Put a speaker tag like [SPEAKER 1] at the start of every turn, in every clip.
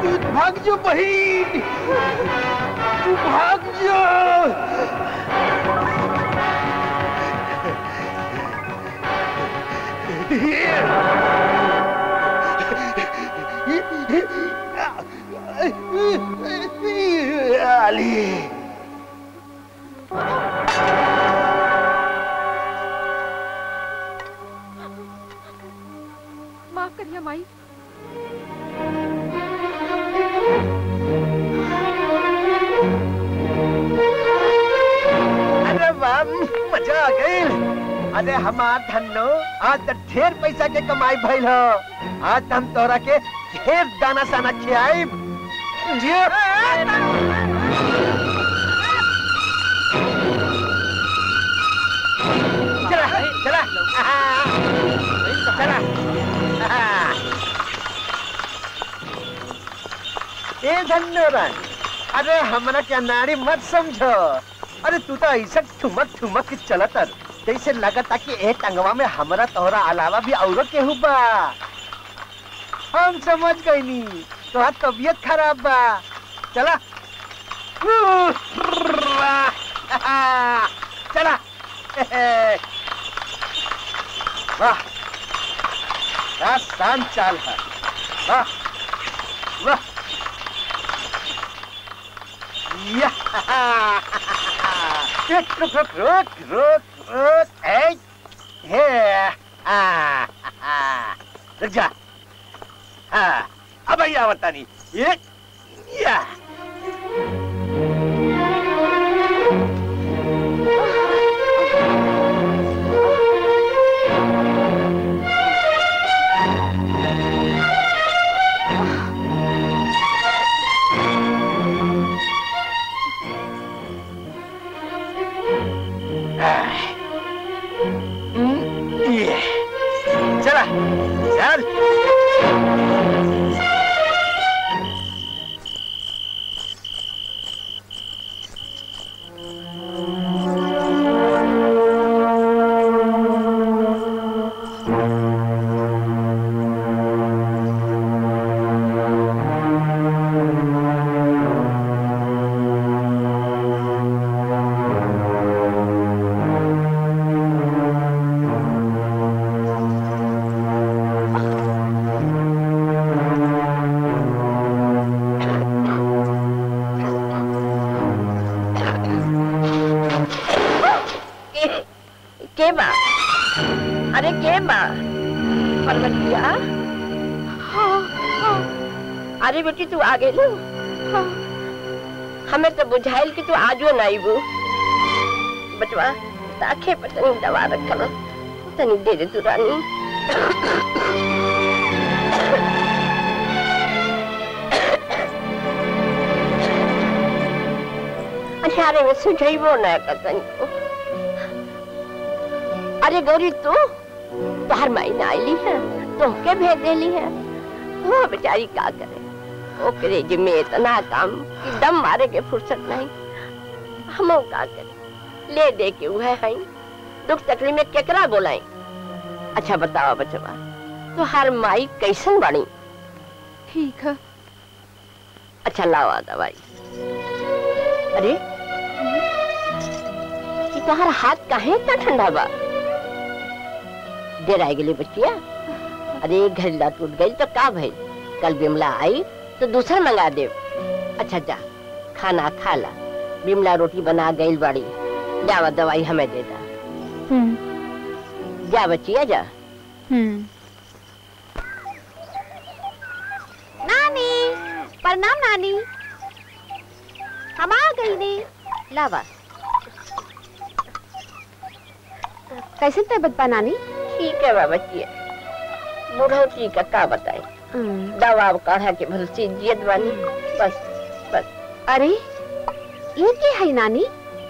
[SPEAKER 1] भाग जो बहन तू भाग जो आली
[SPEAKER 2] माफ करिए माई
[SPEAKER 1] अरे वाह मजा आ गई अरे हमार धन्नो आज तो ढेर पैसा के कमाई भइल हो आज तो हम तोरा के ढेर दाना साना खियाई चला चला चला ए धन्नो रानी अरे हमरा क्या नारी मत समझो अरे तू तो ऐसा ठुमक ठुमक के चलत हर जैसे लगता कि ए टंगवा में हमरा तोहरा अलावा भी औरो केहू बा हम समझ गई नी तोहार तबीयत खराब बा चला चला वाह क्या शान चाल है वाह वाह या रुक रुक रुक रुक रुक रुक ए हे आ आ, रुक जा हाँ अब आई आवता नहीं ये या ये चला चल
[SPEAKER 3] के के बा अरे के बा परवतिया हाँ, हाँ। अरे बेटी तू आ गई हाँ। हमें तो बुझाइल कि तू आजो ना आईबू बचवा ताखे पर तनी दवा रखल तनी दे दे तू रानी अरे में सुझाइबो ना कतन अरे गौरी तू तोहर माई ना आईली है तुमके भेज देली है वो बेचारी का करे ओकरे जिम्मे इतना काम कि दम मारे के फुर्सत नहीं हम का करे ले दे के वह है दुख तकलीफ में केकरा बोलाई अच्छा बताओ बचवा तो हर माई कैसन बनी
[SPEAKER 2] ठीक है
[SPEAKER 3] अच्छा लावा दवाई अरे ये तुम्हारा हाथ काहे इतना ठंडा बा देर आई गेली बच्चिया अरे घड़ीला टूट गई तो का भई कल बिमला आई तो दूसरा मंगा दे अच्छा जा खाना खा ला बिमला रोटी बना गई बाड़ी जावा दवाई हमें दे दा जा बच्चिया जा
[SPEAKER 4] नानी प्रणाम नानी हम आ गई ने
[SPEAKER 3] लावा
[SPEAKER 4] कैसे तबीयत बा नानी
[SPEAKER 3] ठीक है बा बच्चिया बुढ़ौती का का बताए दवा काढ़ा के भलसी जियत बानी बस बस
[SPEAKER 4] अरे ये की है नानी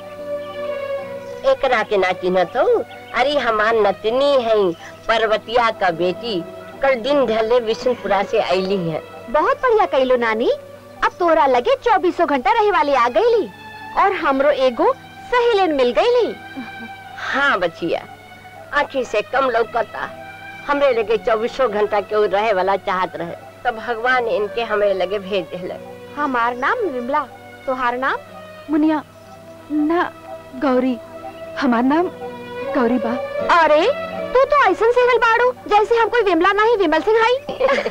[SPEAKER 3] एकरा के ना चिन्हत हो अरे हमार नतनी है पर्वतिया का बेटी कल दिन ढले विष्णुपुरा से आईली है
[SPEAKER 4] बहुत बढ़िया कैलो नानी अब तोरा लगे चौबीसों घंटा रहे वाली आ गईली और हमरो एगो सहेलियन मिल गईली
[SPEAKER 3] हाँ बचिया आखी से कम लौकता हमरे लगे चौबीसों घंटा के रहे वाला चाहत रहे तो भगवान इनके हमें लगे भेज दिल
[SPEAKER 4] हमार नाम विमला तोहार नाम
[SPEAKER 2] मुनिया ना गौरी हमार नाम गौरी बा
[SPEAKER 4] अरे तू तो ऐसा सिंगल बाड़ू जैसे हम कोई विमला नहीं विमल सिंह हई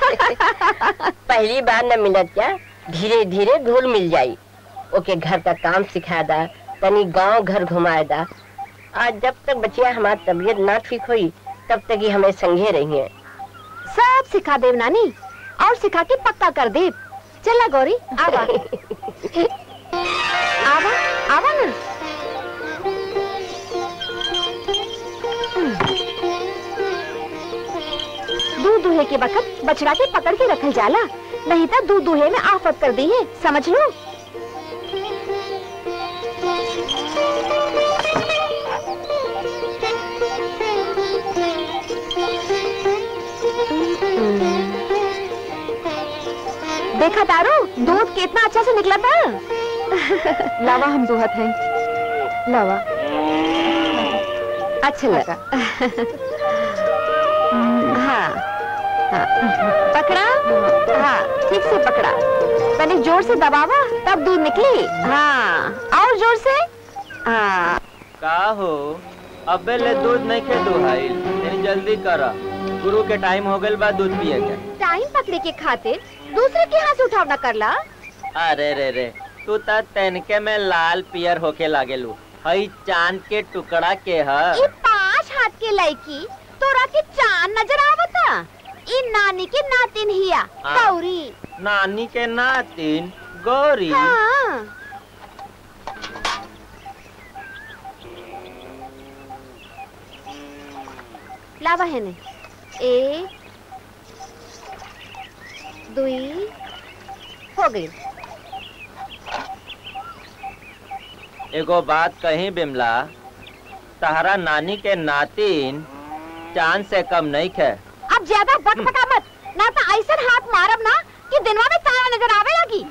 [SPEAKER 3] पहली बार न मिलत क्या धीरे धीरे घुल मिल जाई ओके घर का काम सिखा दा तनी गांव घर घुमाए दा आज जब तक बचिया हमारी तबीयत ना ठीक हुई तब तक ही हमें संगे रही है
[SPEAKER 4] सब सिखा देव नानी और सिखा के पक्का कर देव चला गौरी आवा आवा आवा ना दूध दुहे के वक्त बछड़ा के पकड़ के रखल जाला नहीं तो दूध दुहे में आफत कर दी है समझ लो देखा तारो दूध कितना अच्छा से निकला था
[SPEAKER 2] लावा हम दुहत हैं लावा
[SPEAKER 4] अच्छा लगा हाँ हाँ पकड़ा हाँ ठीक से पकड़ा पहले जोर से दबावा तब दूध निकली हाँ और जोर से हाँ
[SPEAKER 5] का हो अबे ले दूध नहीं खे दुहाइल तनी जल्दी कर गुरु के टाइम हो गइल बा दूध पिए के
[SPEAKER 4] टाइम पकड़े के खातिर दूसरे के हाथ उठावना करला
[SPEAKER 5] अरे रे रे तू त तनके में लाल पियर होके लागेलू हई चांद के टुकड़ा के ह
[SPEAKER 4] ये पांच हाथ के लड़की तोरा के चांद नजर आवता ई नानी के नातिन हिया
[SPEAKER 5] हाँ।
[SPEAKER 4] गौरी
[SPEAKER 5] नानी के नातिन गौरी
[SPEAKER 4] हाँ लावा है ने एक दुई हो गई
[SPEAKER 5] एगो बात कही बिमला तहरा नानी के नातिन चांद से कम नहीं खे
[SPEAKER 4] अब ज्यादा बटपटा मत ना तो ऐसा हाथ मारब ना कि दिनवा में तारा नजर आवे लगी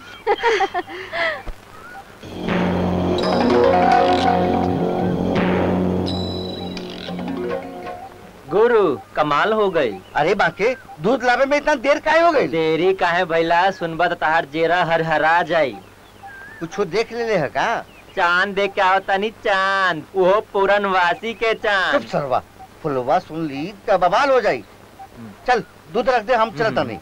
[SPEAKER 5] गुरु कमाल हो गई
[SPEAKER 1] अरे बाके दूध लावे में इतना देर काहे हो गई
[SPEAKER 5] देरी काहे भैला सुनबा त तहार जेरा हर हरा जाई
[SPEAKER 1] कुछ देख ले है का
[SPEAKER 5] चांद देख के आओ तनी चांद वो पूरनवासी के
[SPEAKER 1] चुप
[SPEAKER 5] चांद
[SPEAKER 1] सरवा फुलवा सुन ली तो बवाल हो जाई चल दूध रख दे हम चलता नहीं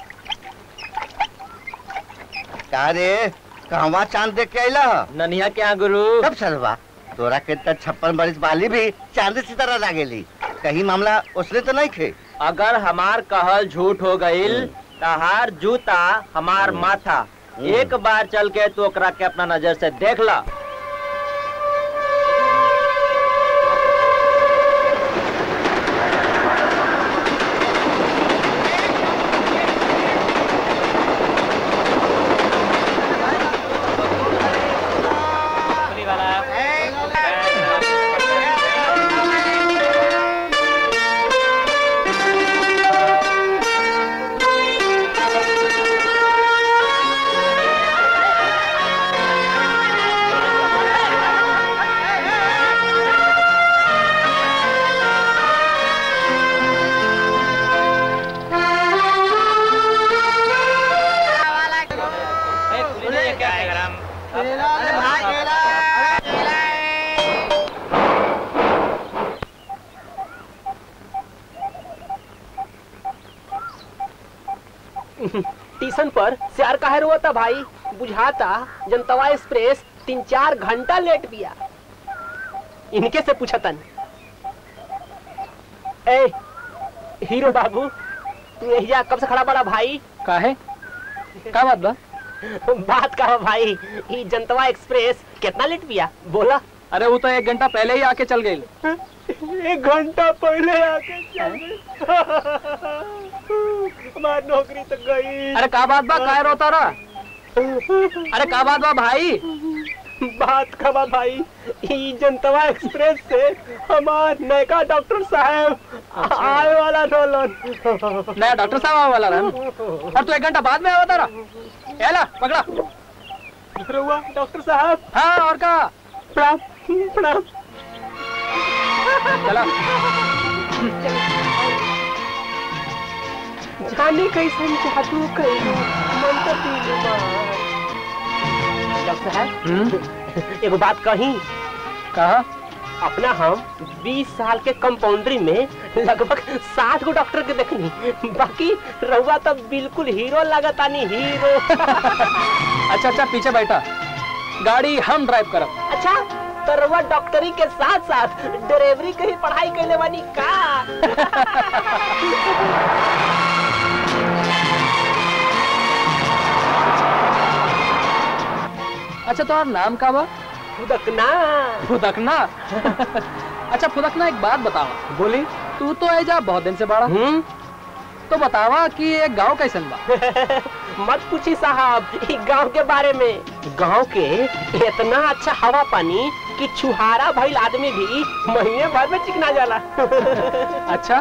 [SPEAKER 1] का रे कहवा चांद देख के आइला ह?
[SPEAKER 5] ननिया के यहाँ गुरु
[SPEAKER 1] कब सरवा तोरा के त छप्पन बरिस वाली भी चांद की तरह लागेली कहीं मामला उसने तो नहीं खे
[SPEAKER 5] अगर हमार कहल झूठ हो गईल तहार जूता हमार माथा
[SPEAKER 1] हम्म।
[SPEAKER 5] एक बार चल के तू ओकरा के अपना नजर से देख ला
[SPEAKER 6] स्टेशन पर सियार काहे रोता भाई बुझाता जनतवा एक्सप्रेस तीन चार घंटा लेट बिया इनके से पूछतन ए हीरो बाबू तू यहिया कब से खड़ा बड़ा भाई
[SPEAKER 7] काहे का बात बा
[SPEAKER 6] बात कहा भाई ई जनतवा एक्सप्रेस कितना लेट बिया बोला
[SPEAKER 7] अरे वो तो एक घंटा पहले ही आके चल गई
[SPEAKER 6] एक घंटा पहले आके चल हमारी नौकरी तो गई
[SPEAKER 7] अरे का बात बा काहे रोता रहा अरे का बात बा भाई
[SPEAKER 6] बात खबा भाई ई जनतवा एक्सप्रेस से हमार नयका डॉक्टर साहब आए वाला रोलन
[SPEAKER 7] नया डॉक्टर साहब आवे वाला रहन और तू एक घंटा बाद में आवता रहा एला पकड़ा
[SPEAKER 6] रुआ डॉक्टर साहब
[SPEAKER 7] हाँ और का
[SPEAKER 6] प्रणाम प्रणाम
[SPEAKER 7] चला
[SPEAKER 6] जाने कैसन जादू कैलू मन तो पीलू डॉक्टर साहब एगो बात कही
[SPEAKER 7] कहा
[SPEAKER 6] अपना हम 20 साल के कंपाउंड्री में लगभग 60 गो डॉक्टर के देखनी बाकी रहुआ तो बिल्कुल हीरो लगतानी हीरो
[SPEAKER 7] अच्छा अच्छा पीछे बैठा गाड़ी हम ड्राइव करब
[SPEAKER 6] अच्छा तो रहुआ डॉक्टरी के साथ साथ ड्राइवरी के ही पढ़ाई कैले बानी का
[SPEAKER 7] अच्छा तुम्हारा नाम का बा
[SPEAKER 6] फुदकना
[SPEAKER 7] फुदकना अच्छा फुदकना एक बात बतावा
[SPEAKER 6] बोली
[SPEAKER 7] तू तो ऐजा बहुत दिन से बड़ा
[SPEAKER 6] हम्म
[SPEAKER 7] तो बतावा कि एक गांव कैसन बा
[SPEAKER 6] मत पूछी साहब ई गांव के बारे में गांव के इतना अच्छा हवा पानी कि छुहारा भइल आदमी भी महीने भर में चिकना जाला
[SPEAKER 7] अच्छा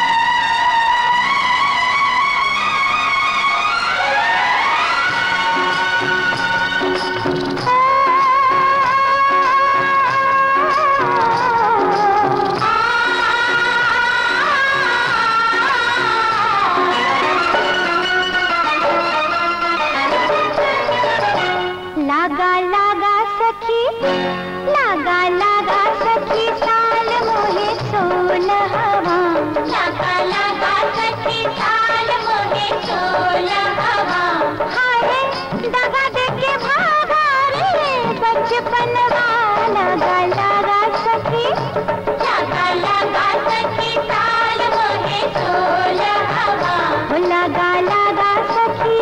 [SPEAKER 8] लागा लागा सखी लागा लागा सखी साल मोहे सोलहवा लागा लागा सखी साल मोहे सोलहवा हाय दगा दे के भागा रे बचपनवा लागा लागा सखी लागा लागा सखी साल मोहे सोलहवा लागा लागा सखी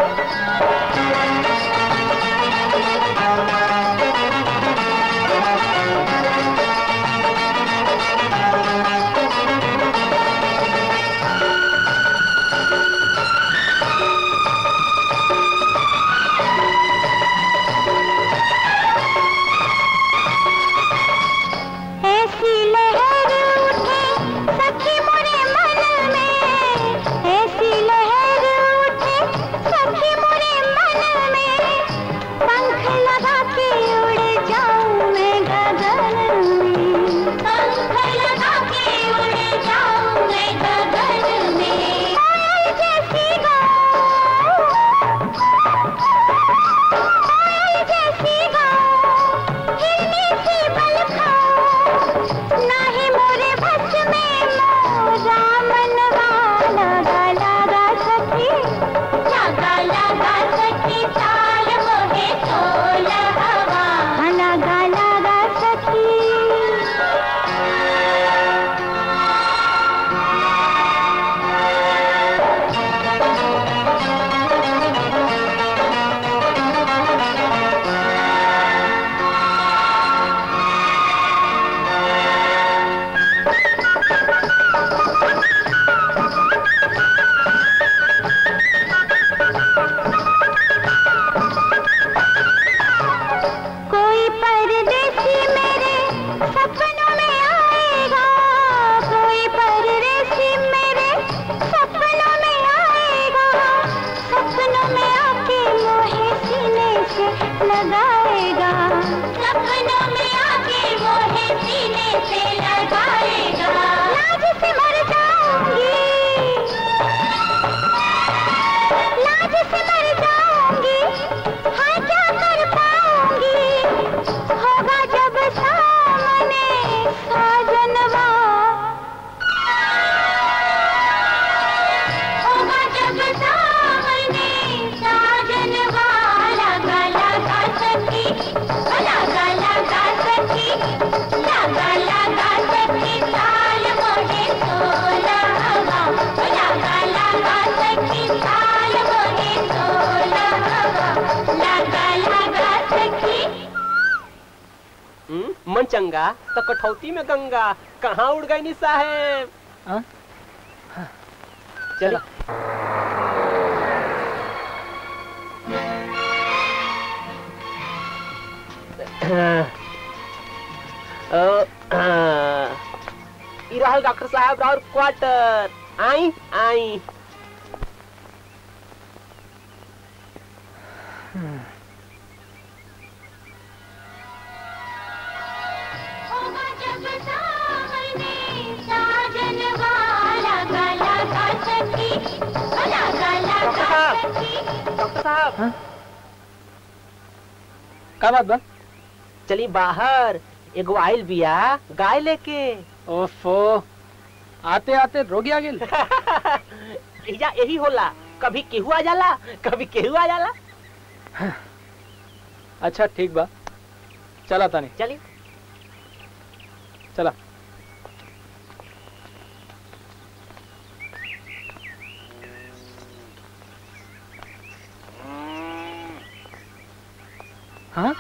[SPEAKER 8] ऐसी लहर उठे सखी मोरे मन में ऐसी लहर उठे सखी मोरे मन में पंख लगा के उड़ जाऊं मैं गगन में पंख लगा के उड़ जाऊं मैं गगन में कोयल जैसी गाऊं कोयल जैसी गाऊं हिरनी सी बल खाऊं नाही मोरे बस में मोरा मनवा लगा लगा सखी लगा लगा सखी ताल मोहे तोल हवा लगा लगा सखी कोई परदेसी मेरे सपनों में आएगा कोई परदेसी मेरे सपनों में आएगा सपनों में आके मोहे सीने से लगाएगा सपनों में आके मोहे सीने से लगाएगा लाज से मर जाऊंगी लाज से मर जाऊंगी हाँ क्या कर पाऊंगी होगा जब सामने साजनवा होगा जब सामने साजनवा लगा लगा सखी लगा लगा सखी लगा लगा सखी ताल मोहे सोला हवा लगा लगा सखी ताल मोहे सोला हवा लगा लगा सखी
[SPEAKER 6] हम्म, मन चंगा तो कठौती में गंगा कहाँ उड़ गई नी साहेब
[SPEAKER 7] हाँ?
[SPEAKER 6] चलो अ, अ, ई रहल डॉक्टर साहब और क्वार्टर आई आई
[SPEAKER 8] होगा जब सामने साजन वाला गला का सखी
[SPEAKER 6] साहब
[SPEAKER 7] हाँ? का बात बा
[SPEAKER 6] चली बाहर एगो आइल बिया गाय लेके
[SPEAKER 7] ओफो आते आते रोगी आ गेल
[SPEAKER 6] एजा यही होला कभी केहू आ जाला कभी केहू आ जाला
[SPEAKER 7] अच्छा ठीक बा चला तानी
[SPEAKER 6] चली
[SPEAKER 7] चला हाँ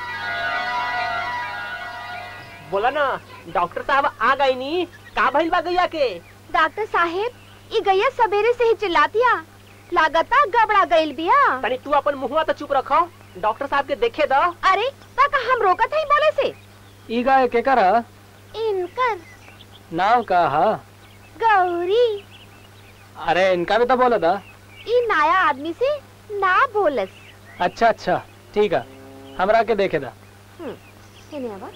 [SPEAKER 6] बोला ना डॉक्टर साहब आ गई नी का भइल बा गैया के
[SPEAKER 4] डॉक्टर साहेब ई गैया सवेरे से ही चिल्लातिया लागता गबड़ा गइल बिया
[SPEAKER 6] तनी तू अपन मुंहवा तो चुप रखो डॉक्टर साहब के देखे दो
[SPEAKER 4] अरे तक हम रोकत हई बोले से
[SPEAKER 7] ई गाय के करा
[SPEAKER 4] इनकर
[SPEAKER 7] नाम का हा
[SPEAKER 4] गौरी
[SPEAKER 7] अरे इनका भी तो बोला था
[SPEAKER 4] ई नया आदमी से ना बोलस
[SPEAKER 7] अच्छा अच्छा ठीक है हमरा के देखे था
[SPEAKER 4] हेने आवा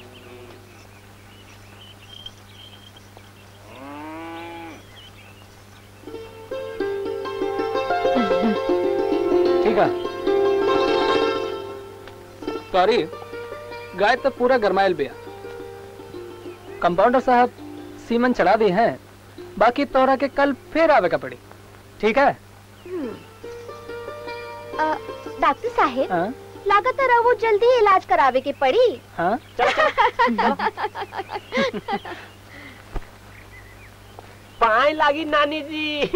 [SPEAKER 7] ठीक है सॉरी गाय तो पूरा गरमाइल बिया कंपाउंडर साहब सीमन चढ़ा दी हैं बाकी तोरा के कल फिर आवे का पड़ी ठीक है
[SPEAKER 4] अ, डॉक्टर साहेब
[SPEAKER 7] हाँ
[SPEAKER 4] लागत रहो जल्दी इलाज करावे के पड़ी
[SPEAKER 7] हाँ
[SPEAKER 6] पाए लागी नानी जी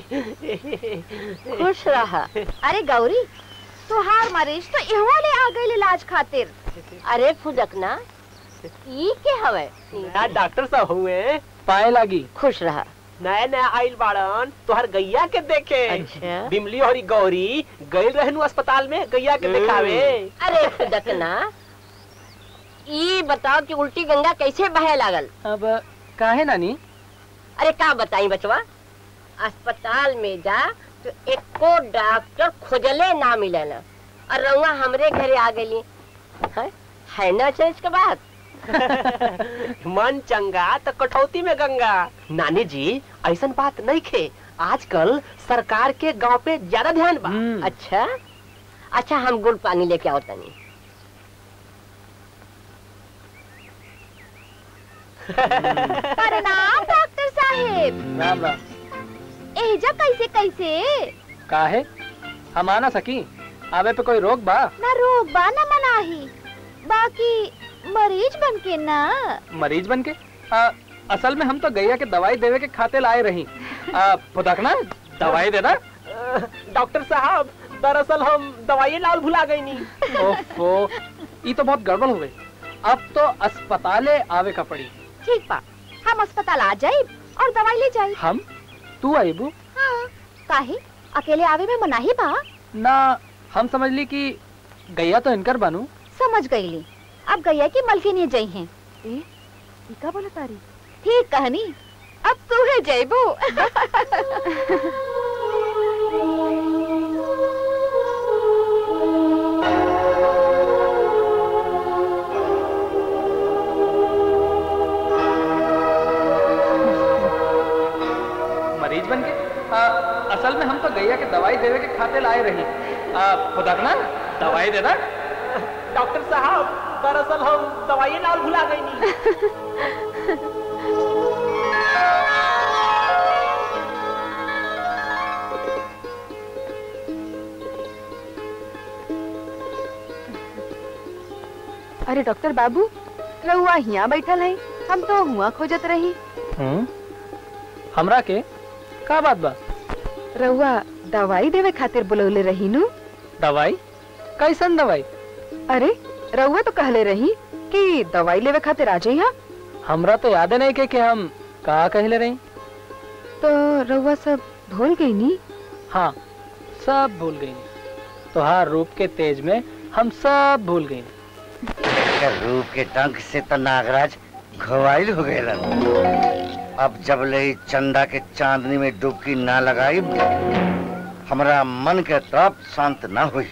[SPEAKER 3] खुश रहा
[SPEAKER 4] अरे गौरी तुहार मरीज तो इहवा ले आ गइल इलाज खातिर
[SPEAKER 3] अरे फुदकना ई के हवे
[SPEAKER 6] नया डॉक्टर साहब हुए
[SPEAKER 7] पाए लागी
[SPEAKER 3] खुश रहा
[SPEAKER 6] नया नया आइल बाड़न तोहर गैया के देखे
[SPEAKER 3] अच्छा।
[SPEAKER 6] बिमली और गौरी गइल रहनु अस्पताल में गैया के दिखावे
[SPEAKER 3] अरे फुदकना ई बताओ कि उल्टी गंगा कैसे बहे लागल
[SPEAKER 7] अब काहे नानी
[SPEAKER 3] अरे का बताई बचवा अस्पताल में जा तो एको डॉक्टर खोजले ना मिलेला और रउआ हमरे घरे आ गई है, है ना चेंज के बात
[SPEAKER 6] मन चंगा तो कटौती में गंगा नानी जी ऐसन बात नहीं खे आजकल सरकार के गांव पे ज्यादा ध्यान बा
[SPEAKER 7] हम्म,
[SPEAKER 3] अच्छा अच्छा हम गुड़ पानी लेके आओ तनी
[SPEAKER 4] प्रणाम डॉक्टर साहेब
[SPEAKER 7] राम राम
[SPEAKER 4] एजा कैसे कैसे
[SPEAKER 7] काहे हम आना सकी आवे पे कोई रोक बा
[SPEAKER 4] ना रोक बा ना मनाही बाकी मरीज बन के ना
[SPEAKER 7] मरीज बन के आ, असल में हम तो गैया के दवाई देवे के खाते लाए रही आ, फुदकना दवाई देना
[SPEAKER 6] डॉक्टर साहब दरअसल हम दवाई लाल भुला गई नी
[SPEAKER 7] ओफो ये तो बहुत गड़बड़ हो गई अब तो अस्पताले आवे का पड़ी
[SPEAKER 4] ठीक बा हम अस्पताल आ जाए और दवाई ले जाए
[SPEAKER 7] हम तू आईबू
[SPEAKER 4] हाँ काहे अकेले आवे में मनाही बा
[SPEAKER 7] ना हम समझ ली कि गैया तो इनकर बनू
[SPEAKER 4] समझ गईली अब गैया की मलकिनी जई हैं ए का बोला तारी ठीक कहनी अब तू है जयबू
[SPEAKER 7] मरीज बन के आ, असल में हम तो गैया के दवाई देवे के खाते लाए रही आ, फुदकना दवाई देना
[SPEAKER 6] डॉक्टर साहब दरअसल हम दवाई लाल भुला गई नी
[SPEAKER 2] अरे डॉक्टर बाबू रहुआ हिया बैठल है हम तो हुआ खोजत रही
[SPEAKER 7] हम्म, हमरा के का बात बा
[SPEAKER 2] रहुआ दवाई देवे खातिर बुलौले रही नु
[SPEAKER 7] दवाई कैसन दवाई
[SPEAKER 2] अरे रहुआ तो कहले रही कि दवाई लेवे खातिर आ जाइया
[SPEAKER 7] हमरा तो याद नहीं के, कि हम का कहले रही
[SPEAKER 2] तो रहुआ सब भूल गई नी
[SPEAKER 7] हाँ सब भूल गई तोहार रूप के तेज में हम सब भूल गई
[SPEAKER 1] एकर रूप के डंक से तो नागराज घवाइल हो गए अब जब ले ई चंदा के चांदनी में डुबकी ना लगाई हमरा मन के तप शांत ना हुई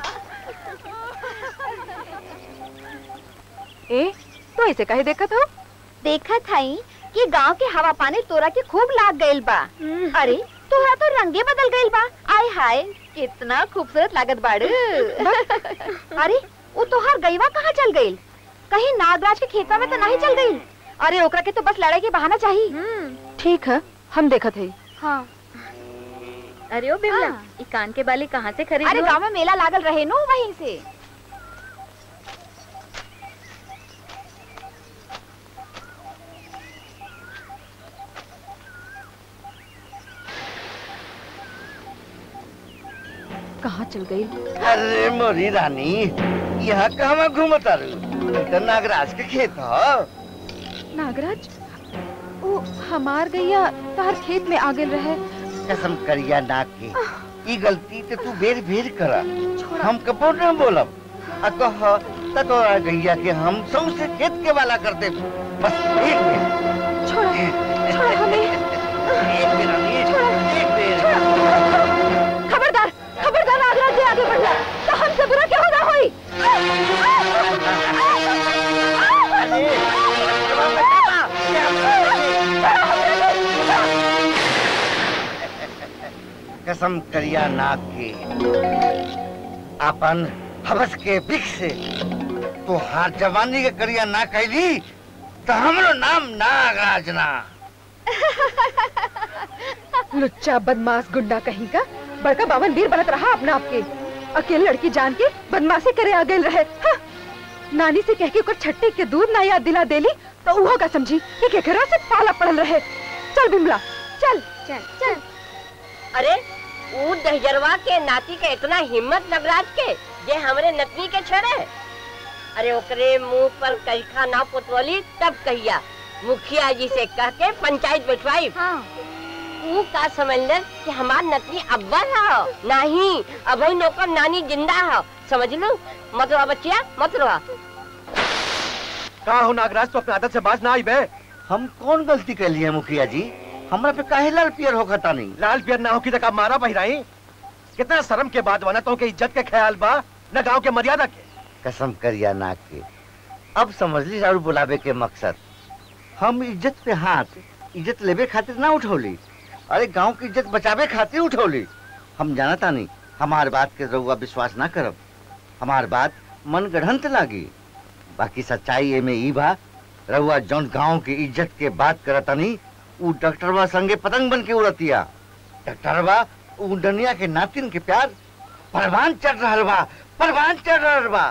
[SPEAKER 2] ए तो ऐसे काहे देखत हो
[SPEAKER 4] देखा थाई कि गांव के हवा पानी तोरा के खूब लाग गइल बा अरे तोरा तो रंगे बदल गइल बा आय हाय कितना खूबसूरत लागत बाड़ अरे वो तोहार गईवा कहाँ चल गइल कहीं नागराज के खेतवा में तो नहीं चल गइल अरे ओकरा के तो बस लड़ाई के बहाना चाहिए
[SPEAKER 2] ठीक है हम देखत है
[SPEAKER 4] हाँ
[SPEAKER 9] अरे ओ बिमला
[SPEAKER 4] हाँ।
[SPEAKER 9] ई कान के बाली कहाँ से खरीद
[SPEAKER 4] अरे गांव में मेला लागल रहे नो वहीं से
[SPEAKER 2] कहाँ चल गई
[SPEAKER 1] अरे मोरी रानी यहाँ कहवा घूमता रू ई तो नागराज के खेत ह
[SPEAKER 2] नागराज ओ हमार गैया तार खेत में आगे रहे
[SPEAKER 1] कसम करिया नाक के ई गलती ते तू बेर बेर करा हम कपो न बोलब आ कह त तोरा गैया के हम सबसे खेत के वाला करते बस एक बेर
[SPEAKER 2] छोड़ा छोड़ा हमें
[SPEAKER 1] एक बेर रानी एक बेर
[SPEAKER 4] खबरदार खबरदार नागराज जी आगे बढ़ जा तो हमसे बुरा क्या होगा होई
[SPEAKER 1] कसम करिया नाक के अपन हवस के बिख से तो हार जवानी के करिया ना कैली तो हमरो नाम नागराज ना
[SPEAKER 2] लुच्चा बदमाश गुंडा कहीं का बड़का बावन वीर बनत रहा अपना आपके अकेले लड़की जान के बदमाशी करे आ गए रहे हाँ। नानी से कह के ओकर छट्टे के दूध ना याद दिला देली तो उहो का समझी कि केकरा से पाला पड़ल रहे चल बिमला चल
[SPEAKER 4] चल चल
[SPEAKER 3] अरे ऊ दहजरवा के नाती के इतना हिम्मत नगराज के जे हमरे नतनी के छड़े अरे ओकरे मुंह पर कहिखा ना पुतवली तब कहिया मुखिया जी से कह के पंचायत बैठवाई
[SPEAKER 4] हाँ
[SPEAKER 3] ऊ का समझलन कि हमार नतनी अब्बल हो नहीं अभी नौकर नानी जिंदा हो समझ लो मत रहा बच्चिया मत रहा
[SPEAKER 1] कहा हो नागराज तो अपने आदत से बाज ना आई बे हम कौन गलती कर लिए मुखिया जी हमरा पे काहे लाल पियर हो खता नहीं लाल पियर ना हो की तक मारा बहिराई कितना शर्म के बाद बना तो के इज्जत के ख्याल बा न गांव के मर्यादा के कसम करिया नाक के अब समझ ली और बुलावे के मकसद हम इज्जत पे हाथ इज्जत लेवे खातिर ना उठौली अरे गांव की इज्जत बचावे खातिर उठौली हम जानता नहीं हमार बात के रउआ विश्वास ना करब हमार बात मन गढ़ंत लागी बाकी सच्चाई एमे ई बा रउआ जौन गांव की इज्जत के बात करतनी ऊ डॉक्टरवा संगे पतंग बन के उड़तिया डॉक्टरवा ऊ दुनिया के नातिन के प्यार परवान चढ़ रहल बा परवान चढ़ रहल बा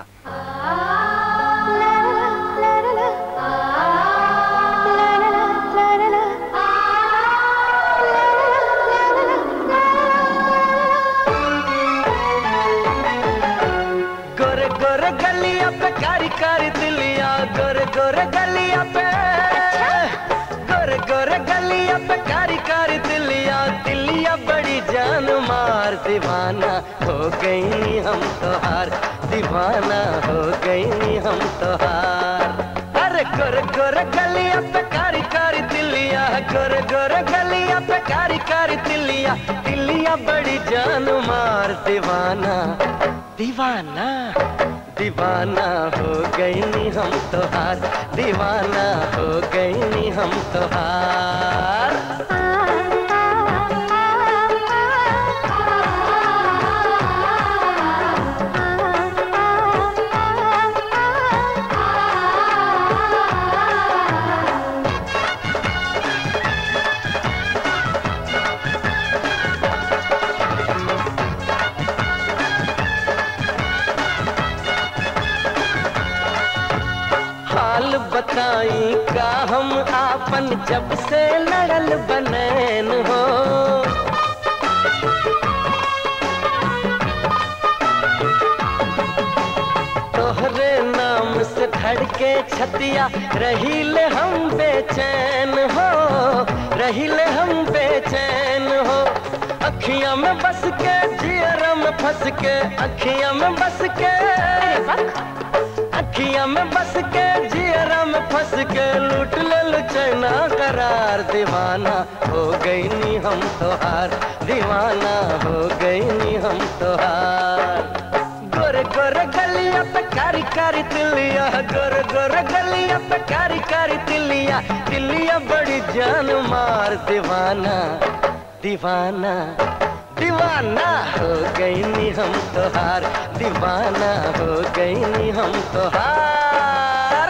[SPEAKER 10] गोरे गोरे गलिया पे कारी कारी दिलिया गोरे गोरे गलिया पे गोरे गोरे गलिया पे कारी कारी दिलिया दिलिया बड़ी जान मार दीवाना हो गई हम तोहार दीवाना हो गई हम तोहार अरे गोरे गोरे गलिया पे कारी कारी दिलिया गोरे गोरे गलिया पे कारी कारी दिलिया दिलिया बड़ी जान मार दीवाना दीवाना दीवाना हो गई नी हम तोहार दीवाना हो गई नी हम तोहार हाल बताई का हम आपन जब से लड़ल बनैन हो तोहरे नाम से धड़के छतिया रहीले हम बेचैन हो रहीले हम बेचैन हो अखियां में बस के जियरा में फंस के अखियां में बस के अखियां में बस के जियरा में फंस के लूट ले लो चैना करार दीवाना हो गई नी हम तोहार दीवाना हो गई नी हम तोहार गोरे गोरे गलिया पे कारी कारी तिलिया गोरे गोरे गलिया पे कारी कारी तिलिया दिलिया दिलिया बड़ी जान मार दीवाना दीवाना दीवाना हो गई नी हम तोहार दीवाना हो गई नी हम तोहार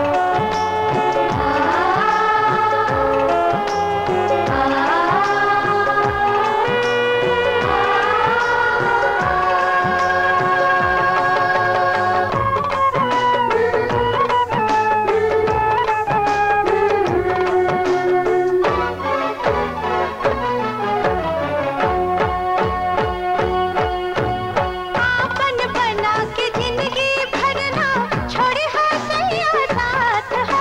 [SPEAKER 8] आपन बना के जिंदगी भरना छोड़े हो सैया साथ हो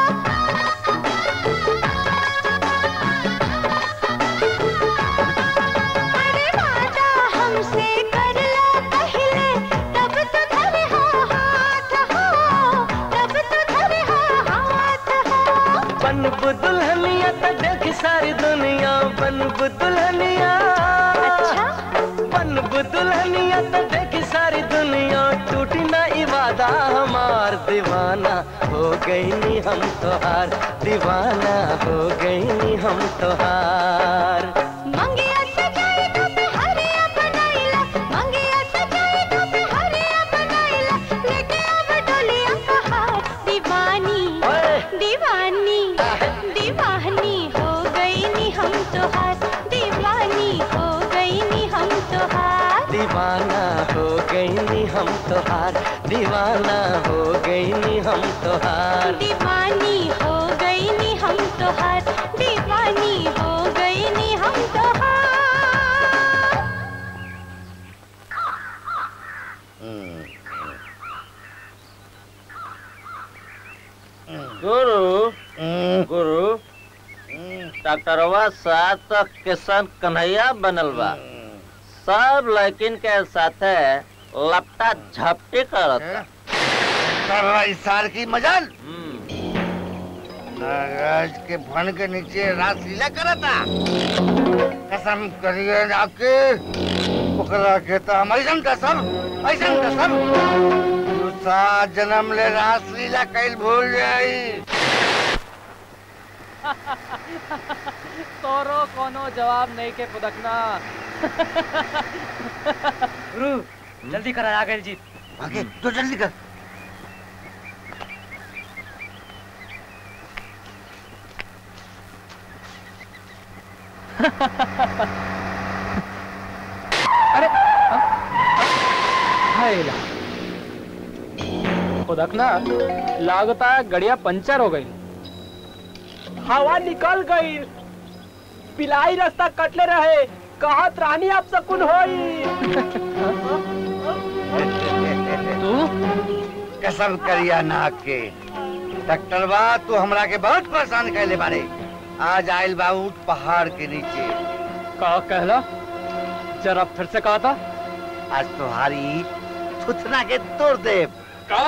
[SPEAKER 8] अरे वादा हमसे कर लो पहले तब तो धरे हो हाथ हो तब तो धरे हो हाथ हो
[SPEAKER 10] बनब दुल्हनिया त देख सारी दुनिया बनब दुल्हनिया
[SPEAKER 8] अच्छा
[SPEAKER 10] बनब दुल्हनिया त देख सारी दुनिया टूटी ना इवादा हमार दीवाना हो गई नी हम तोहार दीवाना हो गई नी हम तोहार
[SPEAKER 8] मंगिया सजाई तो पे हरिया बनाइला मंगिया सजाई तो पे हरिया बनाइला लेके अब डोलिया कहार दीवानी
[SPEAKER 10] ओए!
[SPEAKER 8] दीवानी दीवानी हो गई नी हम तोहार दीवानी हो गई नी हम तोहार
[SPEAKER 10] दीवाना हो गई नी हम तोहार दीवाना हो गई नी हम तोहार
[SPEAKER 8] दीवानी हो गई नी हम तोहार दीवानी हो गई नी हम तोहार
[SPEAKER 5] गुरु गुरु डॉक्टरवा साथ तो किशन कन्हैया बनल बा सब लड़किन के साथे लपटा झपटी करता
[SPEAKER 11] सारा इस साल की मजाल
[SPEAKER 5] हम्म,
[SPEAKER 11] नागराज के फन के नीचे रात लीला करा था कसम करिए आपके ओकरा के तो हम ऐसन कसम ऐसन कसम तू सात जन्म ले रास लीला कैल भूल जाई
[SPEAKER 7] तोरो कोनो जवाब नहीं के पुदकना
[SPEAKER 6] गुरु जल्दी करा आ गए जीत
[SPEAKER 11] आगे तो जल्दी कर
[SPEAKER 7] अरे हाय ला पुदकना लागता है गड़िया पंचर हो गई
[SPEAKER 6] हवा निकल गई पिलाई रास्ता कटले रहे कहा रानी आप सकुन होई
[SPEAKER 7] तू
[SPEAKER 11] कसम करिया नाक के डॉक्टर बा तू हमरा के बहुत परेशान कैले बारे आज आयल बा ऊंट पहाड़ के नीचे
[SPEAKER 7] का कहला जरा फिर से कहा था
[SPEAKER 11] आज तुम्हारी थुथना के तोड़ दे
[SPEAKER 7] का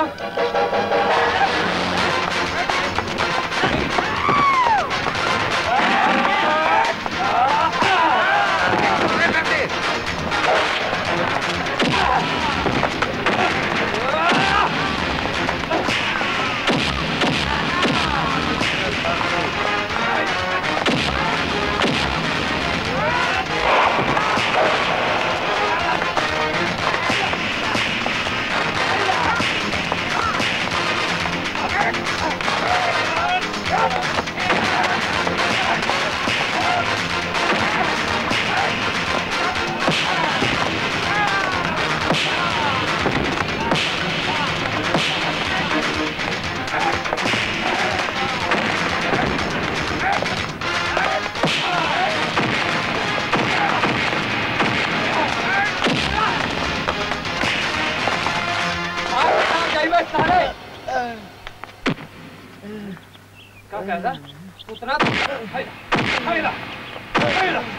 [SPEAKER 7] का कहला उतना हाय हाय ला हाय ला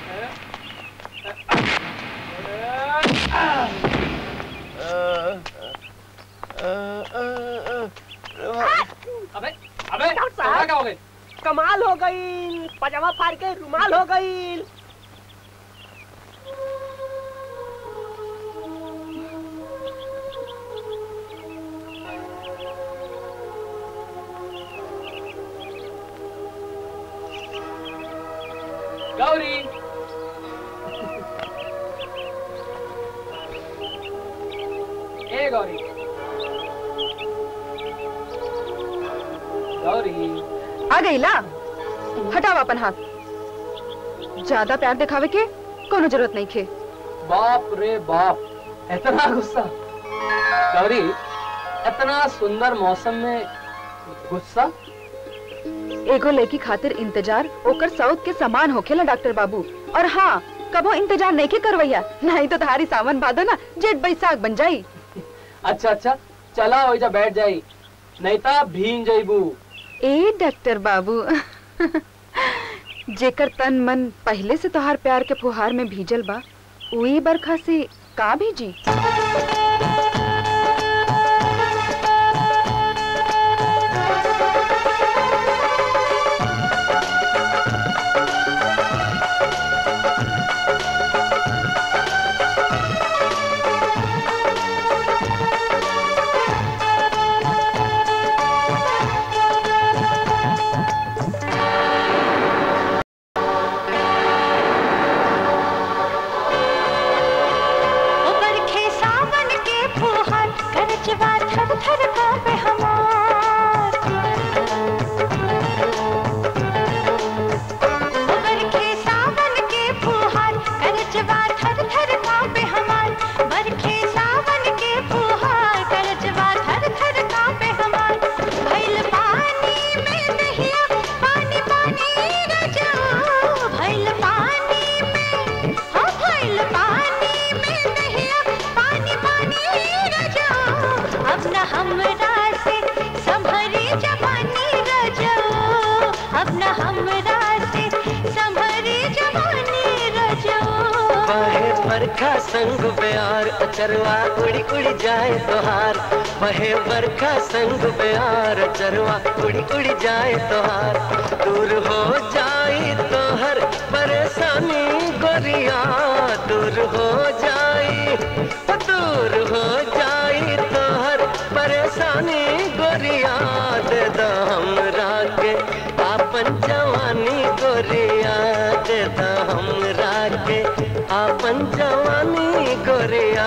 [SPEAKER 7] अबे अबे
[SPEAKER 6] डॉक्टर साहब।
[SPEAKER 7] तुम्हारा क्या हो गई
[SPEAKER 6] कमाल हो गई पजामा फाड़ के रुमाल हो गई
[SPEAKER 7] गौरी ए गौरी गौरी
[SPEAKER 2] आ गई ला हटाओ अपन हाथ ज्यादा प्यार दिखावे के कोनो जरूरत नहीं खे
[SPEAKER 7] बाप रे बाप इतना गुस्सा गौरी इतना सुंदर मौसम में गुस्सा
[SPEAKER 2] एगो लड़की खातिर इंतजार ओकर साउथ के समान होखेला डॉक्टर बाबू और हाँ कबो इंतजार नहीं के करवैया नहीं तो थारी सावन बादो ना जेठ बैसाख बन जाई
[SPEAKER 7] अच्छा अच्छा चला हो जा बैठ जाई नहीं ता भीन जाइबू
[SPEAKER 2] ए डॉक्टर बाबू जेकर तन मन पहले से तोहार प्यार के फुहार में भीजल बा उही बरखा से का भीजी
[SPEAKER 8] ओ बरखे सावन के फुहार करचवा थर थर कांपे हमार ओ बरखे सावन के फुहार करचवा थर थर कांपे हमार बरखे सावन के फुहार करचवा थर थर कांपे हमार भइल पानी में दहिया पानी पानी रजो भइल पानी में हो भइल पानी में दहिया पानी पानी रजो अब न हमरा से संभरी जवानी रजो अब न हमरा से संभरी जवानी रजो
[SPEAKER 10] बहे बरखा संग प्यार अचरवा उड़ी उड़ी जाए तोहार बहे बरखा संग प्यार अचरवा उड़ी उड़ी जाए तोहार दूर हो जाए तोहर परेशानी गोरिया दूर हो जाए दूर हो जाए तोहर परेशानी गोरिया दे दो हमरा के आपन जवानी गोरिया दे दो हमरा के आपन जवानी गोरिया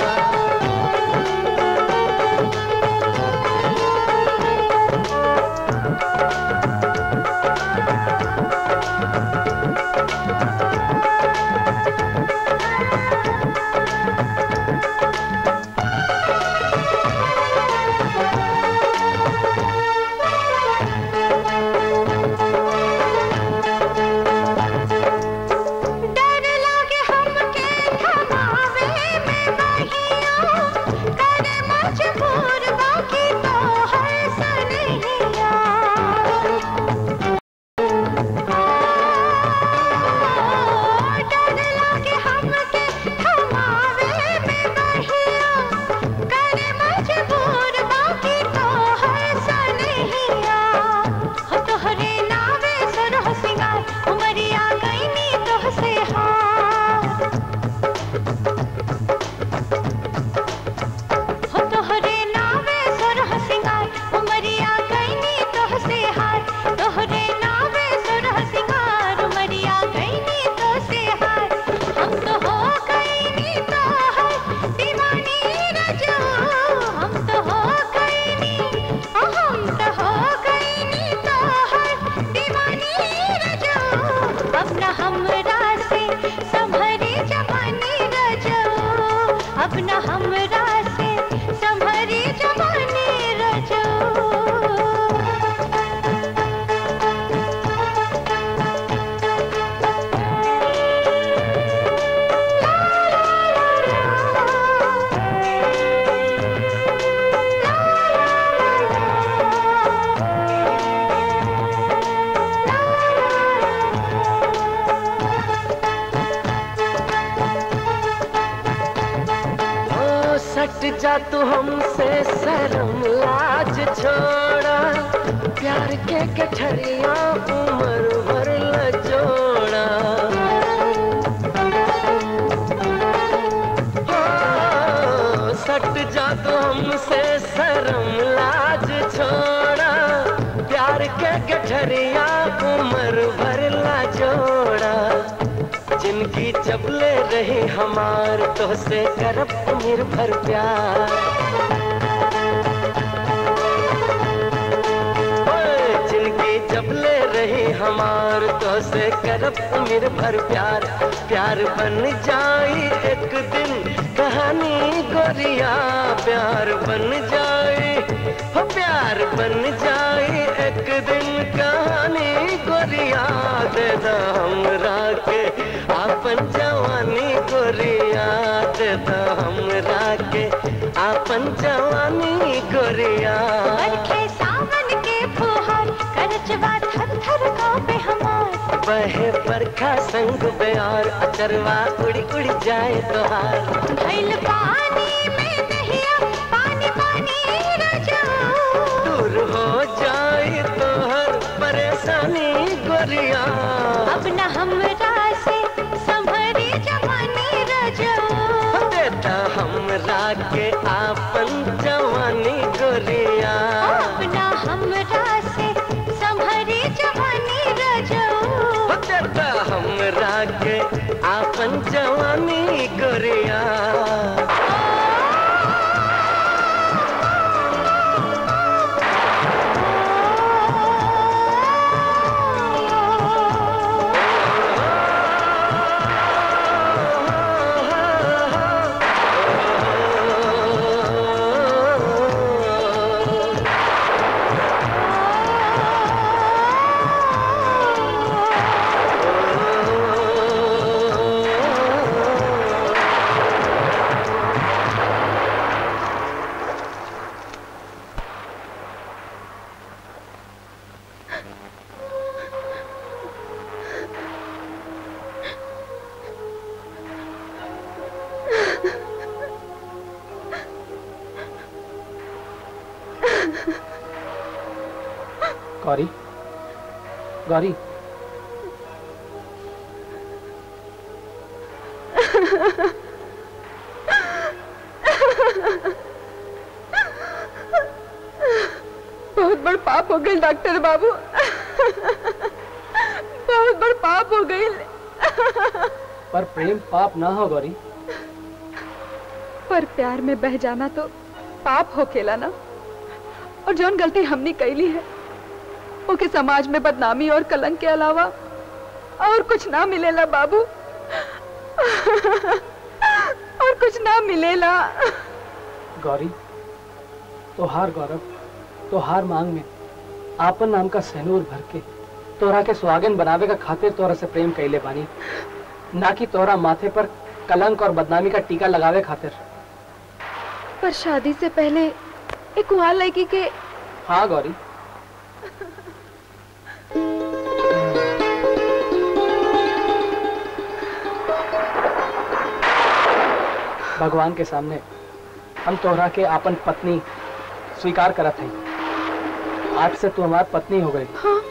[SPEAKER 8] डर लागे हमके थमावे में बहिया करे मजबूर बाकी तो है सनहिया डर लागे हमके थमावे में बहिया करे मजबूर बाकी तो है सनहिया हो तोहरे नावे सुरह सिंगार उमरिया गईनी तोहसे हार हो तोहरे नावे सुरह सिंगार उमरिया गईनी तोहसे हार तोहरे नावे सुरह सिंगार उमरिया गईनी तोहसे हार हम तो हो गईनी तोहर दीवानी रजो हम तो हो गईनी ओ हम तो हो गईनी तोहर दीवानी रजो अब न हमरा से संभरी जवानी रजो अब न हमरा से संभरी जवानी रजो
[SPEAKER 10] ओ सट जा तू हमसे शर्म लाज छोड़ा प्यार के गठरिया उम्र भर ल जोड़ा ओ, सट जा तू हमसे शर्म लाज छोड़ा प्यार के गठरिया उम्र भर ला जोड़ा जिनकी चपले रही हमार तो से करब निर्भर प्यार ओए, जिनकी चपले रही हमार तो से करब निर्भर प्यार प्यार बन जाई एक दिन कहानी गोरिया प्यार बन जाए हो प्यार बन जाए एक दिन कहानी गोरिया दे दा हमरा के आपन जवानी गोरिया दे दा हमरा के आपन जवानी गोरिया
[SPEAKER 8] बरखे सावन के फुहार करचवा थर थर कांपे हमार
[SPEAKER 10] बहे बरखा संग बेयार अचरवा उड़ी उड़ी जाए तोहार
[SPEAKER 8] भइल पानी में नहिया पानी पानी रजा
[SPEAKER 10] दूर हो जाए तोहर परेशानी गोरिया
[SPEAKER 8] अब न हमरा से संभरी जवानी रजा
[SPEAKER 10] देता हमरा के आपन जवानी गोरिया
[SPEAKER 8] अब न हमरा से संभरी जवानी रजा
[SPEAKER 10] देता हमरा के आपन जवानी गोरिया
[SPEAKER 6] गौरी गौरी
[SPEAKER 2] बहुत बड़ पाप हो गई डॉक्टर बाबू बहुत बड़ पाप हो गई
[SPEAKER 6] पर प्रेम पाप ना हो गौरी
[SPEAKER 2] पर प्यार में बह जाना तो पाप हो खेला ना और जौन गलती हमने कैली है ओके समाज में बदनामी और कलंक के अलावा और कुछ ना मिलेला बाबू और कुछ ना मिलेला
[SPEAKER 6] गौरी तोहार गौरव तोहार मांग में आपन नाम का सहनूर भर के तोरा के सुहागन बनावे का खातिर तोरा से प्रेम कैले बानी ना कि तोरा माथे पर कलंक और बदनामी का टीका लगावे खातिर
[SPEAKER 2] पर शादी से पहले एक वहाँ लड़की के
[SPEAKER 6] हाँ गौरी भगवान के सामने हम तोहरा के आपन पत्नी स्वीकार करत हई आज से तू हमार पत्नी हो गई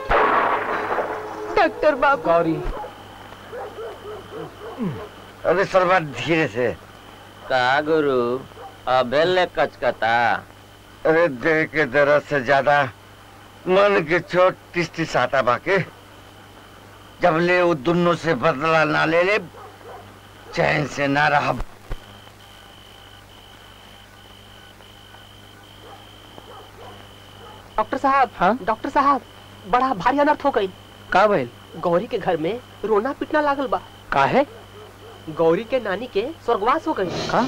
[SPEAKER 2] डॉक्टर बाबू
[SPEAKER 6] गौरी
[SPEAKER 11] अरे सरवा धीरे से
[SPEAKER 5] का गुरु अबेले कचकता
[SPEAKER 11] अरे देह के दर्द से ज्यादा मन के चोट टिस टिस आता बाके जब ले वो दोनों से बदला ना ले ले चैन से ना रहा
[SPEAKER 6] डॉक्टर साहब हाँ डॉक्टर साहब बड़ा भारी अनर्थ हो गई का भइल गौरी के घर में रोना पिटना लागल बा का है गौरी के नानी के स्वर्गवास हो गई का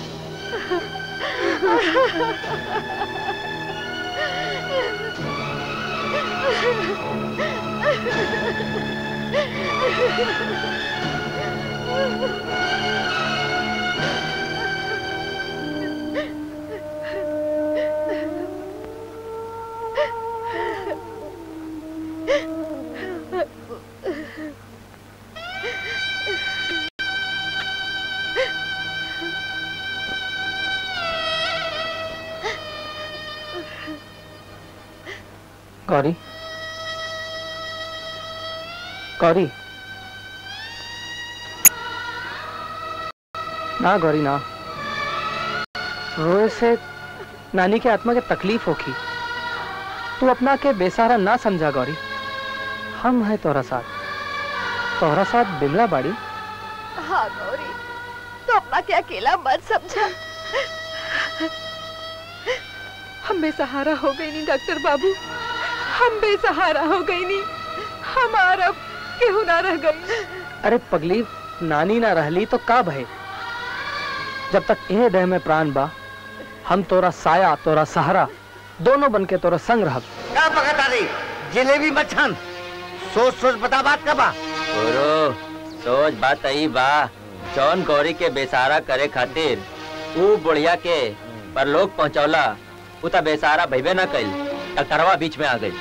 [SPEAKER 6] गौरी गौरी ना गौरी ना रोए से नानी के आत्मा के तकलीफ होगी तू अपना के बेसहारा ना समझा गौरी हम है तोरा साथ तोरा साथ बिमला बाड़ी
[SPEAKER 2] हाँ गौरी तो अपना क्या अकेला मत समझा हम बेसहारा हो गई नहीं डॉक्टर बाबू हम बेसहारा हो गई नहीं हमारा अब केहू ना रह गई
[SPEAKER 6] अरे पगली नानी ना रहली तो का भय जब तक एह देह में प्राण बा हम तोरा साया तोरा सहारा दोनों बन के तोरा संग रहब
[SPEAKER 11] का पकता रही जलेबी मच्छन सोच सोच बता बात का बा
[SPEAKER 5] गुरु सोच बात आई बा जौन गौरी के बेसारा करे खातिर ऊ बुढ़िया के परलोक पहुंचौला ऊ त बेसारा भइबे ना कइल डॉक्टरवा बीच में आ गई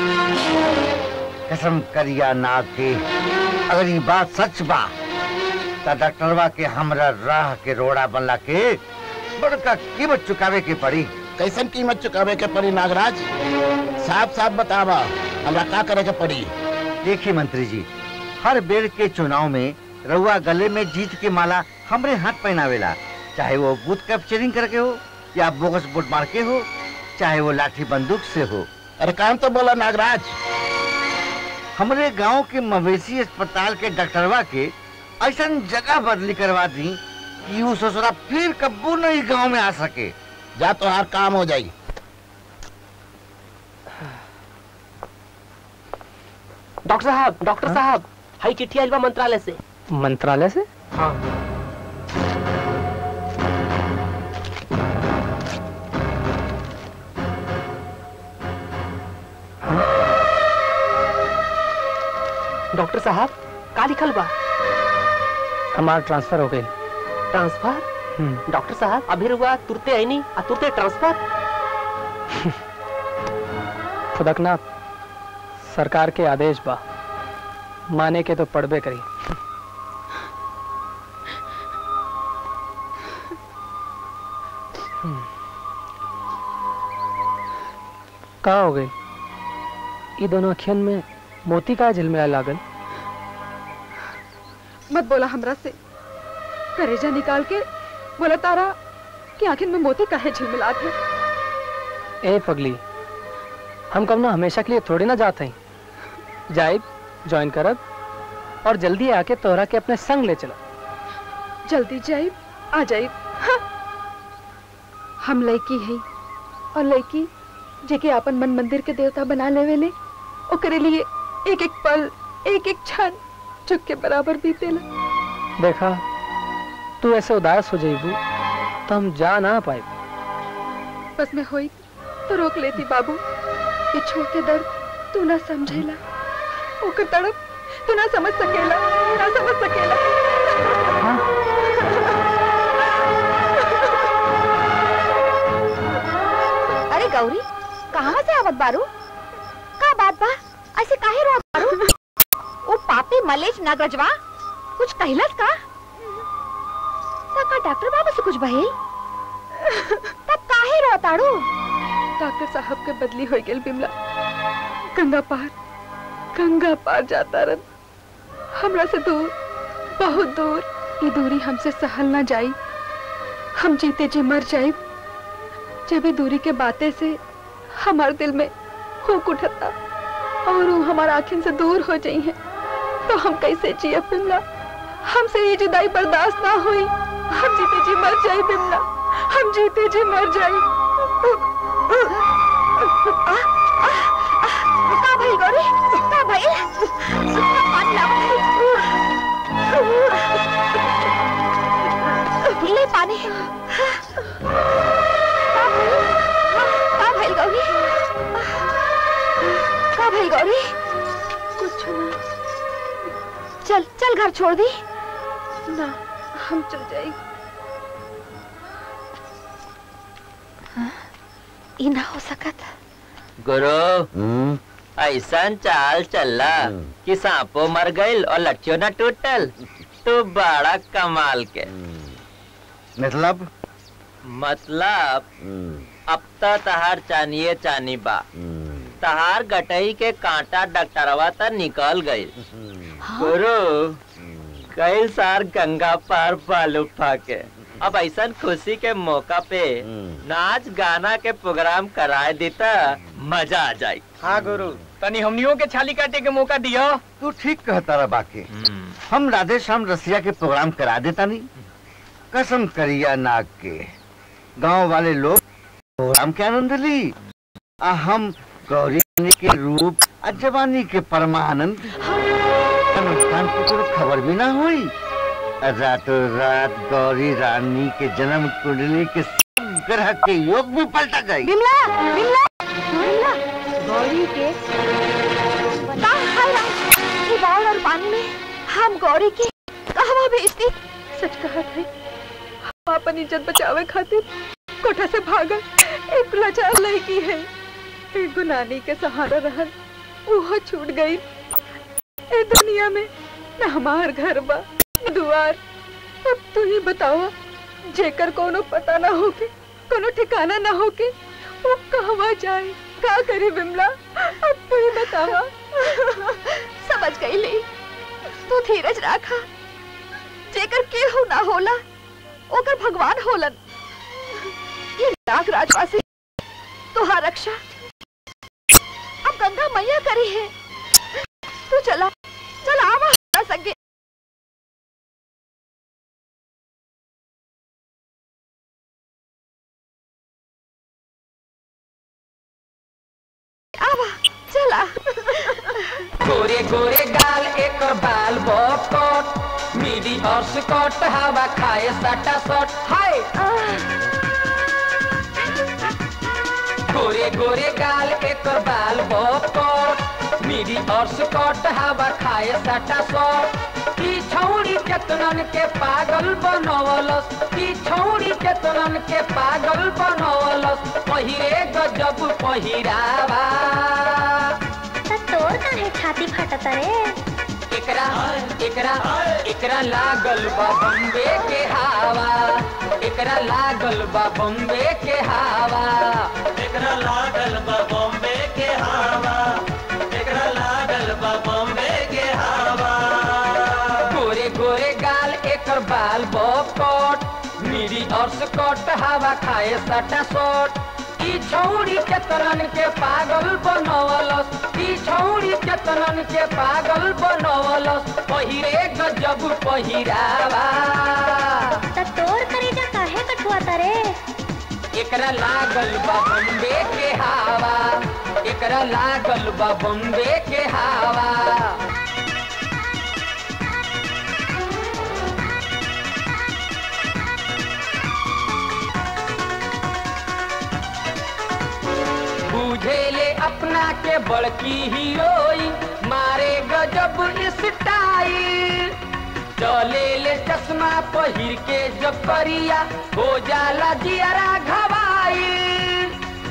[SPEAKER 11] कसम करिया नाग के अगर ये बात सच बा तो डॉक्टरवा के हमरा राह के रोड़ा बनला के बड़का कीमत चुकावे के पड़ी
[SPEAKER 12] कैसन कीमत चुकावे के पड़ी नागराज साफ साफ बतावा हमरा का करे के पड़ी
[SPEAKER 11] देखिए मंत्री जी हर बेर के चुनाव में रउआ गले में जीत के माला हमरे हाथ पहनावेला चाहे वो बूथ कैप्चरिंग करके हो या बोगस वोट मार के हो चाहे वो लाठी बंदूक से हो
[SPEAKER 12] अरे काम तो बोला नागराज
[SPEAKER 11] हमरे गांव के मवेशी अस्पताल के डॉक्टरवा के ऐसा जगह बदली करवा दी कि वो ससुरा फिर कब्बू नहीं गांव में आ सके
[SPEAKER 12] जा तो हर काम हो जाई
[SPEAKER 13] डॉक्टर साहब डॉक्टर साहब हाई चिट्ठी आइल बा मंत्रालय से
[SPEAKER 6] मंत्रालय से
[SPEAKER 13] हाँ डॉक्टर साहब का लिखल बा
[SPEAKER 6] हमार ट्रांसफर हो गई
[SPEAKER 13] ट्रांसफर डॉक्टर साहब अभी रुआ तुरते आई नहीं आ तुरते ट्रांसफर
[SPEAKER 6] खुदकनाथ सरकार के आदेश बा माने के तो पड़बे करी का हो गई ये दोनों अखियन में मोती का झिलमिला लागल
[SPEAKER 2] मत बोला हमरा से करेजा निकाल के बोला तारा कि आखिर में मोती काहे झिलमिलात है
[SPEAKER 6] ए पगली हम कब ना हमेशा के लिए थोड़ी ना जाते हैं जाइब ज्वाइन करब और जल्दी आके तोहरा के अपने संग ले चला
[SPEAKER 2] जल्दी जाइब आ जाइब हाँ। हम लड़की है और लड़की जेके अपन मन मंदिर के देवता बना लेवे ले ओकरे लिए एक एक पल एक एक क्षण चुक के बराबर बीतेला
[SPEAKER 6] देखा तू ऐसे उदास हो जाइबू तो हम जा ना पाए
[SPEAKER 2] बस मैं होई तो रोक लेती बाबू ये छोड़ के दर्द तू ना समझेला ओकर तड़प तू ना समझ सकेला ना समझ सकेला
[SPEAKER 4] अरे गौरी कहाँ से आवत बारू का बात बा ऐसे काहे रो बारू ओ पापी मलेश नगरजवा कुछ कहलस का सका डॉक्टर बाबू से कुछ भइल तब काहे रो ताड़ू
[SPEAKER 2] डॉक्टर साहब के बदली हो गेल बिमला गंगा पार गंगा पार जाता रन हमरा से दूर बहुत दूर ये दूरी हमसे सहल ना जाई हम जीते जी मर जाए जब ये दूरी के बातें से हमारे दिल में हुक उठता और वो हमारा आँखिन से दूर हो जाई है तो हम कैसे जिए बिमला हमसे ये जुदाई बर्दाश्त ना हुई हम जीते जी मर जाए बिमला हम जीते जी मर जाए
[SPEAKER 4] का भइल गौरी का भइल पानी लाओ ले पानी का भइल गौरी का भइल गौरी
[SPEAKER 2] कुछ ना
[SPEAKER 4] चल चल घर छोड़ दी
[SPEAKER 2] ना हम चल जाए
[SPEAKER 4] ई ना हो सकत
[SPEAKER 5] गुरु ऐसा चाल चला कि सांपो मर गईल और लट्ठियों न टूटल तो बड़ा कमाल के
[SPEAKER 11] मतलब
[SPEAKER 5] मतलब अब तो तहार चानिए चानी बा तहार गटई के कांटा डॉक्टरवा त निकल गई गुरु कई सार गंगा पार बालू फाके अब ऐसा खुशी के मौका पे नाच गाना के प्रोग्राम कराए देता मजा आ जाए
[SPEAKER 1] हाँ गुरु
[SPEAKER 7] तनी हमनियों के छाली काटे के मौका दियो
[SPEAKER 11] तू ठीक कहता रहा बाकी हम राधे श्याम रसिया के प्रोग्राम करा देता नहीं कसम करिया नाग के गांव वाले लोग प्रोग्राम के आनंद ली आ हम गौरी रानी के रूप आ जवानी के परमानंद नुकसान की कोई खबर भी ना हुई आ रातों रात गौरी रानी के जन्म कुंडली के सब ग्रह के योग भी पलटा गई
[SPEAKER 4] बिमला बिमला बिमला गौरी के बता हाय राम ये बाढ़ और पानी में हम गौरी की कहवा भेजती
[SPEAKER 2] सच कहा थे हम अपन इज्जत बचावे खातिर कोठा से भागल एक लाचार लड़की है एक गुनानी के सहारा रहन वो छूट गई ए दुनिया में न हमार घर बा न दुआर अब तू ही बतावा जेकर कोनो पता ना होके कोनो ठिकाना ना होके वो कहवा जाए का करे बिमला अब तू ही बतावा
[SPEAKER 4] समझ गई ली तू धीरज राखा जेकर केहू ना होला ओकर भगवान होलन ये नाग राजवासी तुहार रक्षा अब गंगा मैया करी है तू चला चला आवा हमरा संगे आवा चला
[SPEAKER 7] गोरे गोरे गाल एक बाल बकट मिडी और स्कॉट हवा खाए सटा सट हाय गोरे गोरे गाल एक बाल बकट मिडी और स्कॉट हवा खाए सटा सट ई छौरी केतनन के पागल बनवलस ई छौरी केतनन के पागल बनवलस पहिरे गजब पहिरावा
[SPEAKER 14] तोर काहे छाती फटत रे
[SPEAKER 7] एकरा एकरा एकरा लागल बा बम्बे के हवा एकरा लागल बा बम्बे के हवा
[SPEAKER 10] एकरा लागल बा बॉम्बे के हवा एकरा लागल बा बॉम्बे के हवा
[SPEAKER 7] गोरे गोरे गाल एकर बाल बकट मिरी और स्कॉट हवा खाए सटा सट ई छौरी केतनन के पागल बनवलस ई छौरी केतनन के पागल बनवलस पहिरे गजब पहिरावा
[SPEAKER 14] त तोर करेजा काहे कठुआता रे
[SPEAKER 7] एकरा लागल बा बम्बे के हवा एकरा लागल बा बम्बे के हवा बुझेले अपना के बड़की हीरोइन मारे गजब स्टाइल चले ले चश्मा पहिर के जब करिया हो जाला जियरा घबाइल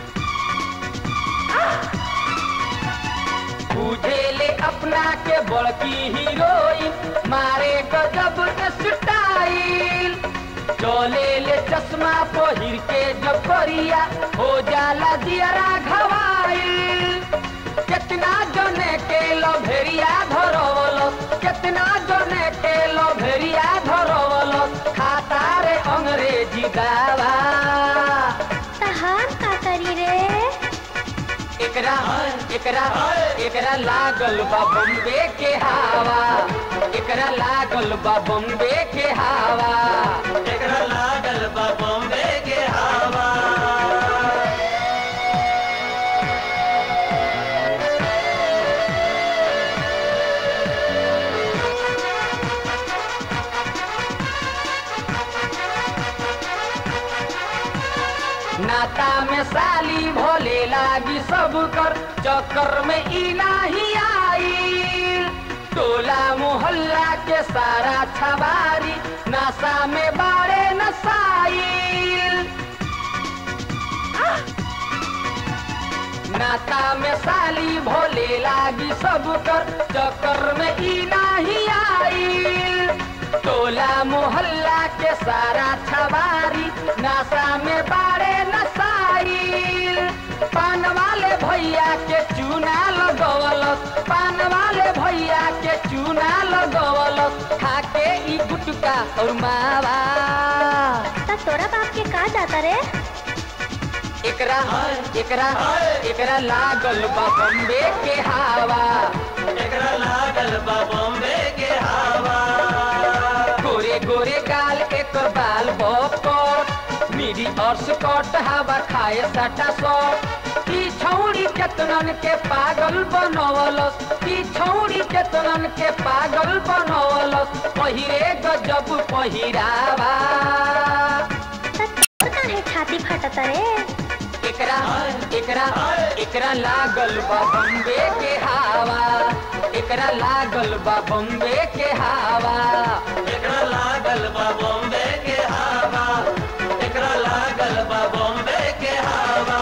[SPEAKER 7] बुझेले अपना के बड़की हीरोइन मारे गजब स्टाइल चले ले चश्मा पहिर के जब करिया हो जाला दियरा घवाइल कितना जने के लभेरिया धरवलस कितना जने के लभेरिया धरवलस खाता रे अंग्रेजी दावा
[SPEAKER 14] तहार का करी रे
[SPEAKER 7] एकरा एकरा एकरा लागल बा बम्बे के हवा एकरा लागल बा बम्बे के हवा
[SPEAKER 10] एकरा लागल बा बॉम्बे के हवा
[SPEAKER 7] नाता में साली भोले लागी सब कर चक्कर में ई नाही आई टोला मोहल्ला के सारा छबारी नशा में बाड़े नसाइल नाता में साली भोले लागी सब कर चक्कर में ई नाही आई टोला मोहल्ला के सारा छबारी नशा में बाड़े नसाइल पान वाले भैया के चूना लगवलस पान वाले भैया के चूना लगवलस खाके ई गुटका और मावा
[SPEAKER 14] त तोरा बाप के का जाता रे
[SPEAKER 7] एकरा एकरा एकरा लागल बा बम्बे के हवा एकरा लागल बा बम्बे के हवा गोरे गोरे गाल एक बाल बॉपकॉट मिडी और स्कॉट हवा खाए सटा सौ ई छौड़ी केतनन के पागल बनवलस ई छौड़ी केतनन के पागल बनवलस पहिरे गजब पहिरावा
[SPEAKER 14] काहे छाती फटत रे
[SPEAKER 7] एकरा एकरा एकरा लागल बा बम्बे के हवा एकरा लागल बा बम्बे के हवा एकरा लागल बा बम्बे के हवा एकरा लागल बा बम्बे के हवा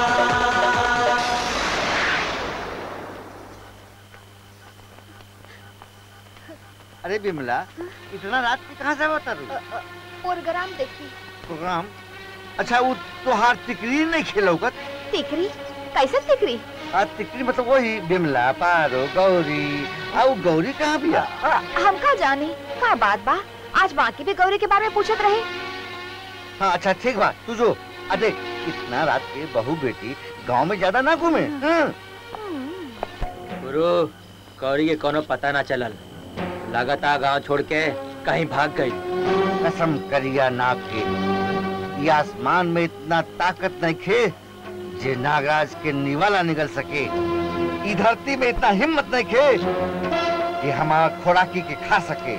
[SPEAKER 11] अरे बिमला इतना रात के कहाँ से बता रू
[SPEAKER 4] प्रोग्राम देखी
[SPEAKER 11] प्रोग्राम अच्छा वो तोहार तिकरी नहीं खेलौगत
[SPEAKER 4] तिकरी कैसे तिकरी
[SPEAKER 11] आ तिकरी मतलब वही बिमला पारो गौरी आओ गौरी कहाँ बिया
[SPEAKER 4] हम का जाने का बात बा आज बाकी भी गौरी के बारे में पूछत रहे
[SPEAKER 11] हाँ अच्छा ठीक बा तू जो आ देख इतना रात के बहू बेटी गांव में ज्यादा ना घूमे हाँ।
[SPEAKER 5] गुरु कौड़ी के कोनो पता ना चलल लगातार गांव छोड़ के कहीं भाग गई
[SPEAKER 11] कसम करिया नाग के ये आसमान में इतना ताकत नहीं खे जे नागराज के निवाला निकल सके ई धरती में इतना हिम्मत नहीं खे कि हमारा खोराकी के खा सके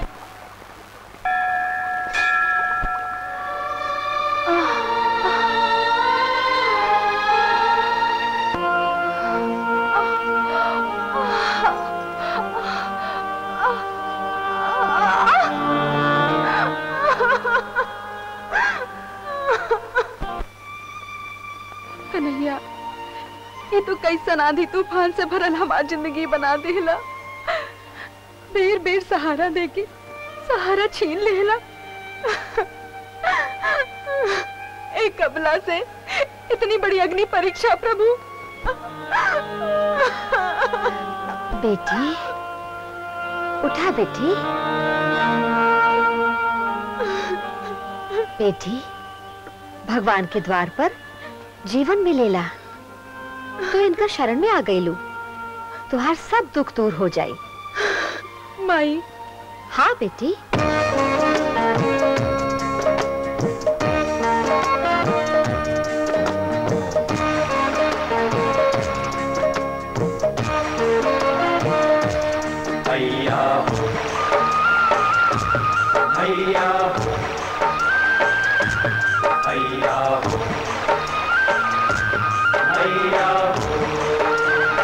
[SPEAKER 2] कन्हैया ये तो कैसन आंधी तूफान से भरल हमार जिंदगी बना देला बेर बेर सहारा देके सहारा छीन लेला एक कबला से इतनी बड़ी अग्नि परीक्षा प्रभु
[SPEAKER 4] बेटी उठा बेटी बेटी भगवान के द्वार पर जीवन मिलेला तो इनका शरण में आ गईलू तुहार सब दुख दूर हो जाई
[SPEAKER 2] माई
[SPEAKER 4] हाँ बेटी
[SPEAKER 7] भैया हो भैया हो भैया हो भैया हो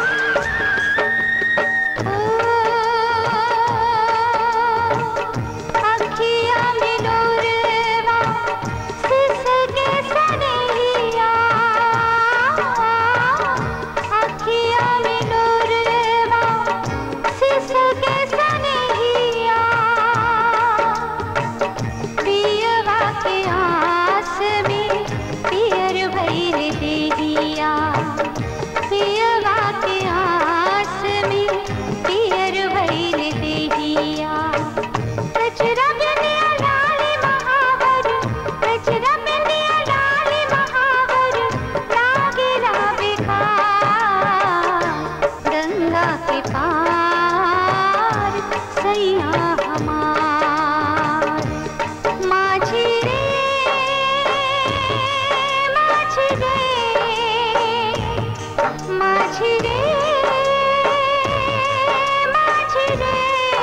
[SPEAKER 8] अखियाँ में नूरवा सिसके सनहिया अखियाँ में नूरवा सिसके सनहिया पियवा के आस में पियर भइल देहिया पियवा के आस में पियर भइल देहिया कचरा बिंदिया डाली महावर कचरा बिंदिया डाली महावर लागे रावे का गंगा के पार सैया हमार माझी रे माझी रे माझी रे माझी रे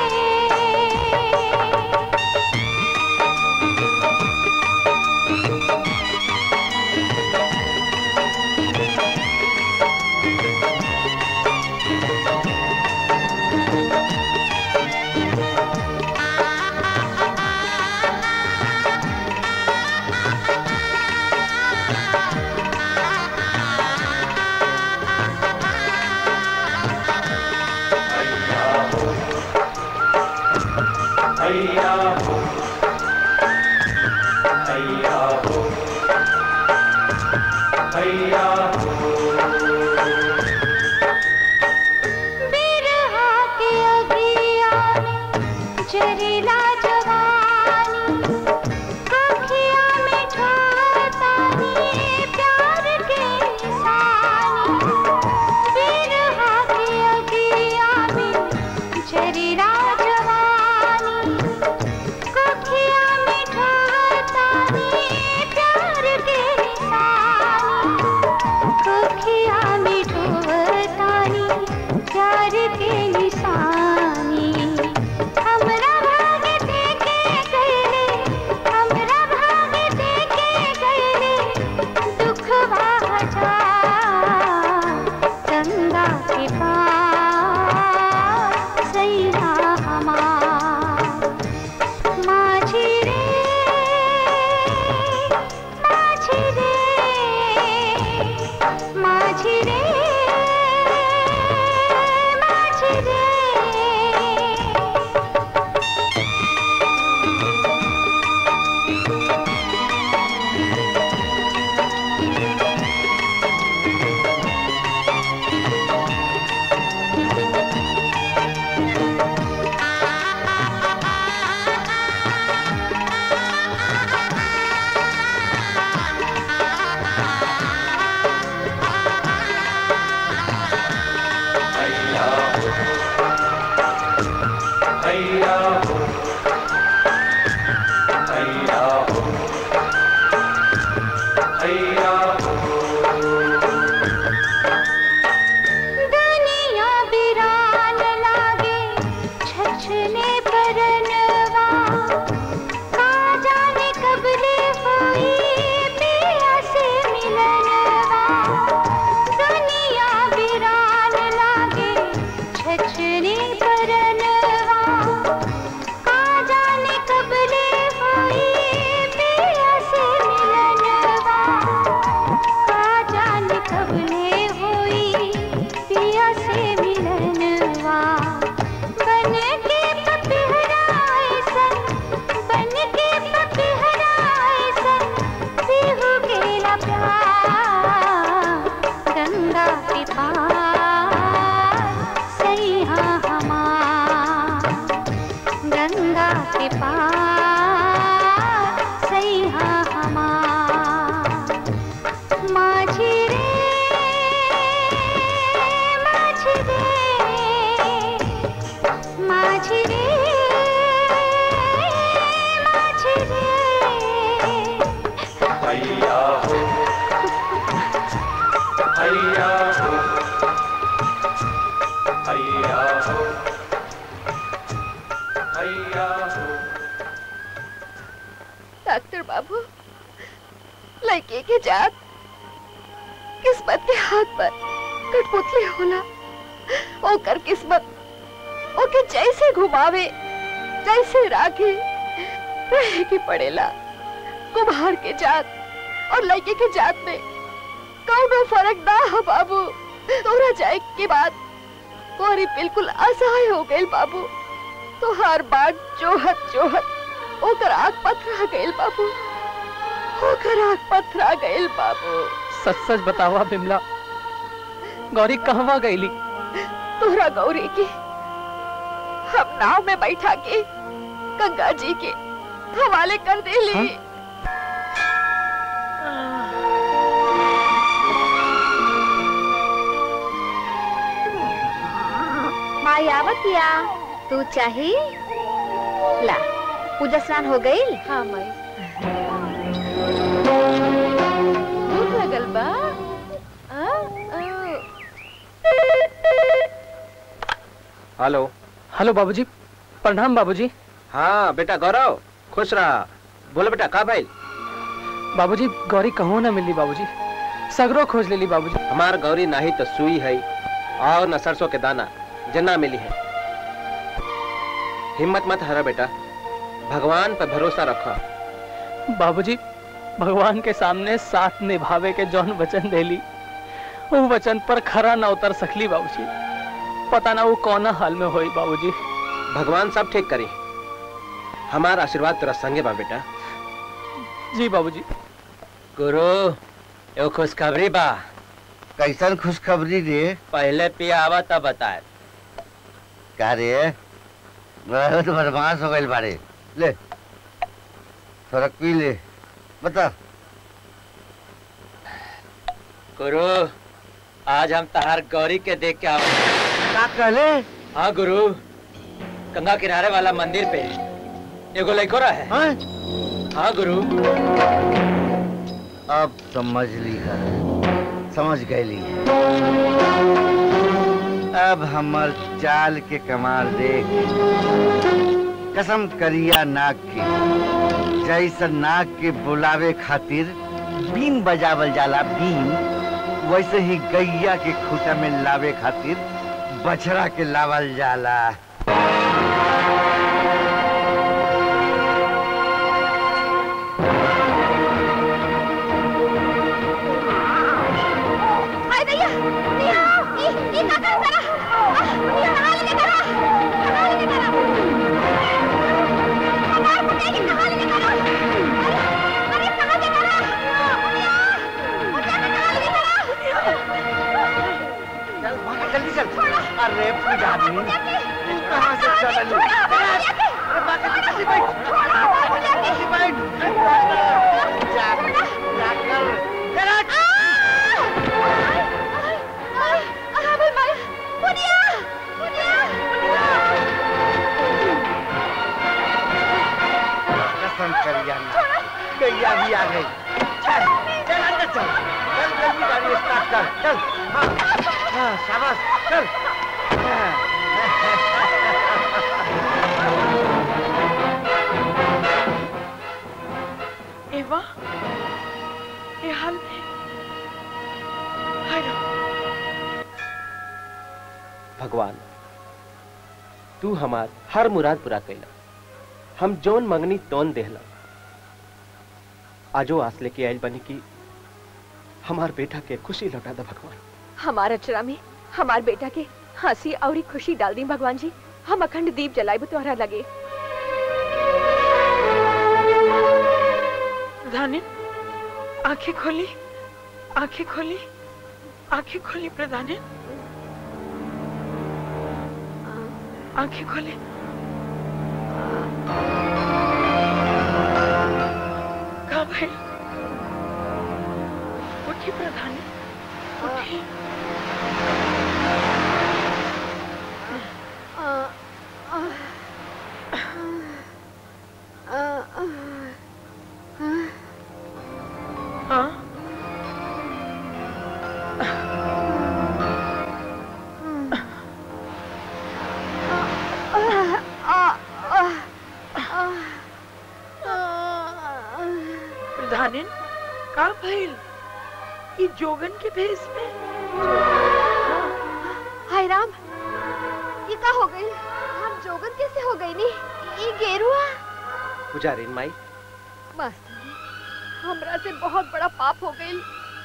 [SPEAKER 7] भैया हो भैया हो भैया हो
[SPEAKER 8] बिरहा के अगिया में जरीला जवानी अखिया में ठातानी प्यार के के पार सैया हमार माझी रे माझी रे माझी रे माझी रे
[SPEAKER 15] हैया हो हैया हो हैया हो हैया हो
[SPEAKER 2] डॉक्टर बाबू लड़के के जात किस्मत के हाथ पर कठपुतली होला ओकर किस्मत ओके जैसे घुमावे जैसे राखे रहे के पड़ेला कुम्हार के जात और लड़के के जात में कौनो फर्क ना है बाबू तोरा जाए के बाद तोरी बिल्कुल असहाय हो गई बाबू तो हर बार जोहत जोहत ओकर आग पथरा गइल बाबू ओकर आग पथरा गइल बाबू
[SPEAKER 6] सच सच बतावा बिमला गौरी कहवा गईली
[SPEAKER 2] तोरा गौरी के हम नाव में बैठा के गंगा जी के हवाले कर देली
[SPEAKER 4] माई आवतिया तू चाही ला पूजा स्नान हो गई
[SPEAKER 2] हाँ माई भूख लगल बा आ, आ,
[SPEAKER 13] हेलो
[SPEAKER 6] हेलो बाबूजी प्रणाम बाबूजी
[SPEAKER 13] हाँ बेटा गौरव खुश रहा बोलो बेटा का भाई
[SPEAKER 6] बाबूजी गौरी कहूँ ना मिली बाबूजी सगरो खोज लेली बाबूजी
[SPEAKER 13] हमार गौरी नहीं तो सुई है और न सरसों के दाना जना मिली है हिम्मत मत हरा बेटा भगवान पर भरोसा रखा
[SPEAKER 6] बाबूजी भगवान के सामने साथ निभावे के जौन वचन देली वो वचन पर खरा न उतर सकली बाबूजी पता ना वो कौना हाल में होई बाबूजी
[SPEAKER 13] भगवान सब ठीक करी हमारा आशीर्वाद तेरा संगे बा बेटा
[SPEAKER 6] जी बाबूजी
[SPEAKER 5] गुरु एगो खुशखबरी बा
[SPEAKER 11] कैसन खुशखबरी रे
[SPEAKER 5] पहले पिया आवा तब बताए
[SPEAKER 11] का रे बहुत बदमाश हो गई बारे ले थोड़ा पी ले बता
[SPEAKER 5] गुरु आज हम तहार गौरी के देख के आवे
[SPEAKER 11] का कहले
[SPEAKER 5] हाँ गुरु गंगा किनारे वाला मंदिर पे एगो लड़को रहा है हाँ गुरु
[SPEAKER 11] अब समझ ली है समझ गई अब हमर चाल के कमाल देख कसम करिया नाग के जैसन नाग के बुलावे खातिर बीन बजावल जाला बीन वैसे ही गैया के खूटा में लावे खातिर बछड़ा के लावल जाला
[SPEAKER 8] हाय दैया निया ई ई का कर जरा निया कहां लेके जरा कहां लेके जरा कहां पकड़ेगी कहां लेके जरा अरे कहां लेके जरा निया मुझे कहां लेके
[SPEAKER 11] चल भाग जल्दी चल अरे पूजा आदमी तू कहाँ से चल रही अरे बात जल्दी बैठ जल्दी बैठ जा जा कर जरा
[SPEAKER 8] अरे माय मुनिया मुनिया
[SPEAKER 11] कसम करिया ना गैया भी आ गई चल चल अंदर चल चल जल्दी गाड़ी स्टार्ट कर चल हाँ हाँ शाबाश चल
[SPEAKER 16] एवा ये हाल में हाय राम।
[SPEAKER 13] भगवान तू हमार हर मुराद पूरा कैला हम जोन मंगनी तोन देहला आजो आस लेके आयल बनी कि हमार बेटा के खुशी लौटा दे भगवान
[SPEAKER 2] हमारा अचरा में हमार बेटा के हंसी और खुशी डाल दी भगवान जी हम अखंड दीप जलाए तोहरा लगे
[SPEAKER 16] प्रधानी आंखें खोली आंखें खोली आंखें खोली प्रधानी आंखें खोली भाई उठी प्रधानी उठी हाँ प्रधानिन का भइल ई जोगन के भेष में
[SPEAKER 4] हाय राम ये का हो गई हम जोगन कैसे हो गई नी ये गेरुआ
[SPEAKER 13] पुजारी माई
[SPEAKER 2] मास्टर हमरा से बहुत बड़ा पाप हो गई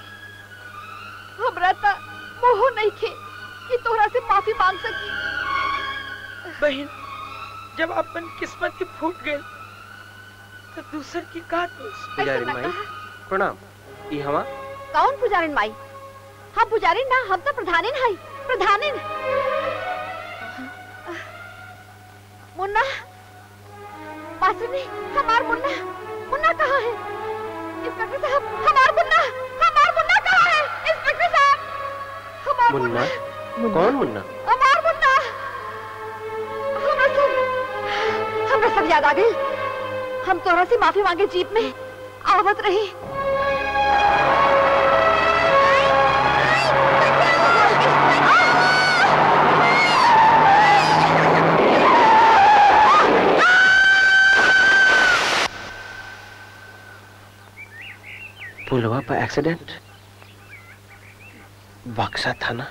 [SPEAKER 2] हमरा ता मोह नहीं थे कि तोहरा से माफी मांग सकी
[SPEAKER 16] बहन जब अपन किस्मत ही फूट गए तो दूसर की का दोष
[SPEAKER 13] पुजारी माई प्रणाम ई हवा
[SPEAKER 4] कौन पुजारिन माई हम पुजारिन ना हम तो प्रधानिन है प्रधानिन मुन्ना मास्टर हमार मुन्ना मुन्ना कहाँ है इंस्पेक्टर साहब हमार मुन्ना हमार मुन्ना कहाँ है इंस्पेक्टर साहब हमार
[SPEAKER 13] मुन्ना कौन मुन्ना
[SPEAKER 4] हमार मुन्ना हमरा सब हमरा सब याद आ गई हम तोरा से माफी मांगे जीप में आवत रही
[SPEAKER 13] पुलवा पर एक्सीडेंट बक्सा थाना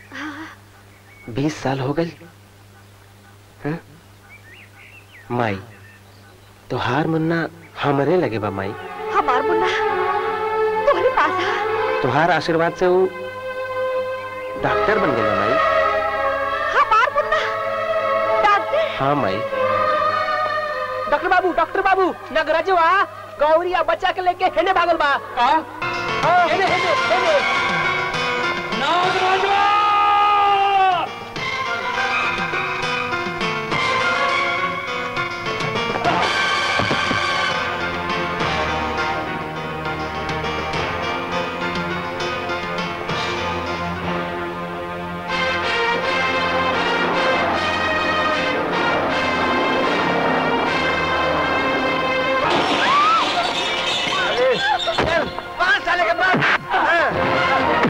[SPEAKER 13] बीस साल हो गए हैं? माई तोहार मुन्ना हमरे लगे बा माई
[SPEAKER 4] हमार मुन्ना तुम्हारे पास है
[SPEAKER 13] तोहार आशीर्वाद से वो डॉक्टर बन गए माई
[SPEAKER 4] हमार मुन्ना डॉक्टर
[SPEAKER 13] हाँ माई
[SPEAKER 6] डॉक्टर बाबू डॉक्टर बाबू नगरजवा गौरिया बच्चा के लेके हेने भागल बा का हेने हेने हेने
[SPEAKER 1] पाँच साल के बाद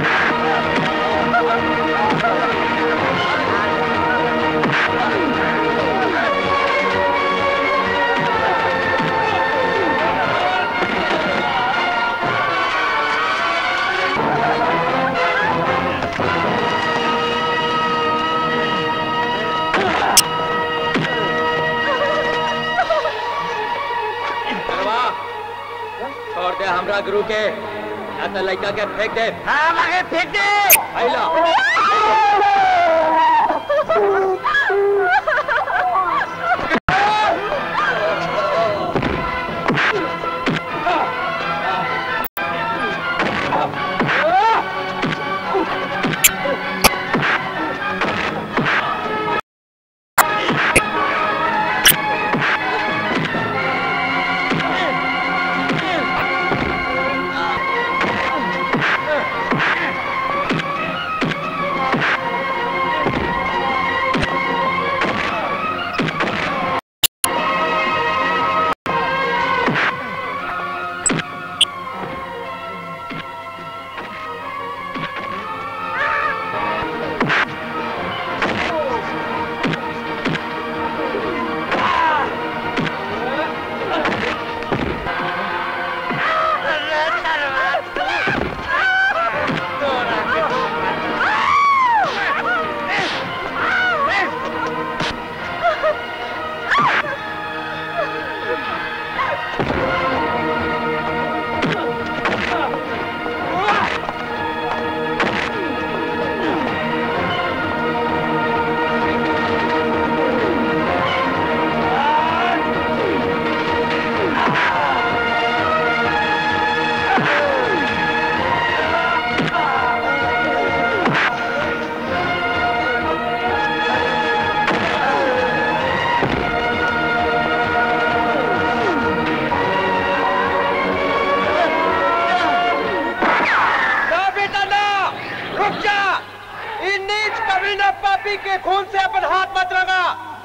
[SPEAKER 5] करवा छोड़ दे हमरा गुरु के या तो लड़का के फेंक दे
[SPEAKER 1] हाँ मांगे फेंक दे
[SPEAKER 5] आइला
[SPEAKER 1] हाँ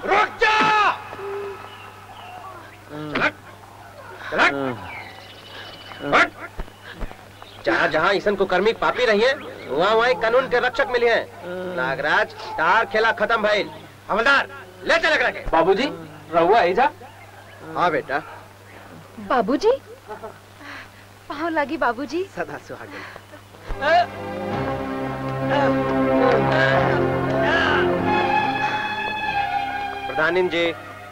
[SPEAKER 11] रुक जा चलक चलक हट
[SPEAKER 13] जहाँ जहाँ ईसन को कर्मी पापी रही है वहाँ वहाँ कानून के रक्षक मिले हैं नागराज तार खेला खत्म भाई हवलदार ले चल के
[SPEAKER 6] बाबूजी रहुआ एजा
[SPEAKER 13] हाँ बेटा
[SPEAKER 2] बाबूजी पाँव लागी बाबूजी
[SPEAKER 13] सदा सुहागन प्रधानिन जी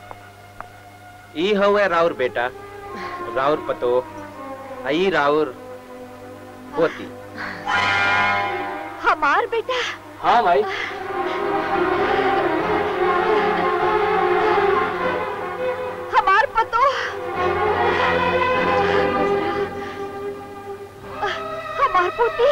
[SPEAKER 13] ई हवे राउर बेटा राउर पतो आई राउर पोती
[SPEAKER 4] हमार बेटा
[SPEAKER 6] हाँ भाई
[SPEAKER 4] हमार पतो हमार पोती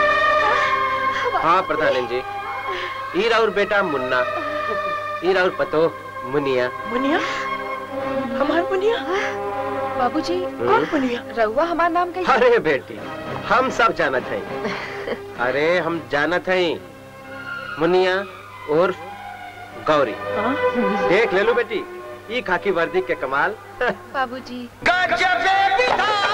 [SPEAKER 13] हाँ प्रधानिन जी ई राउर बेटा मुन्ना ई राउर पतो मुनिया
[SPEAKER 16] मुनिया हमार मुनिया
[SPEAKER 2] बाबूजी
[SPEAKER 13] कौन
[SPEAKER 16] मुनिया
[SPEAKER 2] रहुआ हमार नाम कैसे
[SPEAKER 13] अरे बेटी हम सब जानत हैं अरे हम जानत हैं मुनिया और गौरी देख ले लो बेटी ई खाकी वर्दी के कमाल
[SPEAKER 2] बाबूजी
[SPEAKER 10] गजबे विधान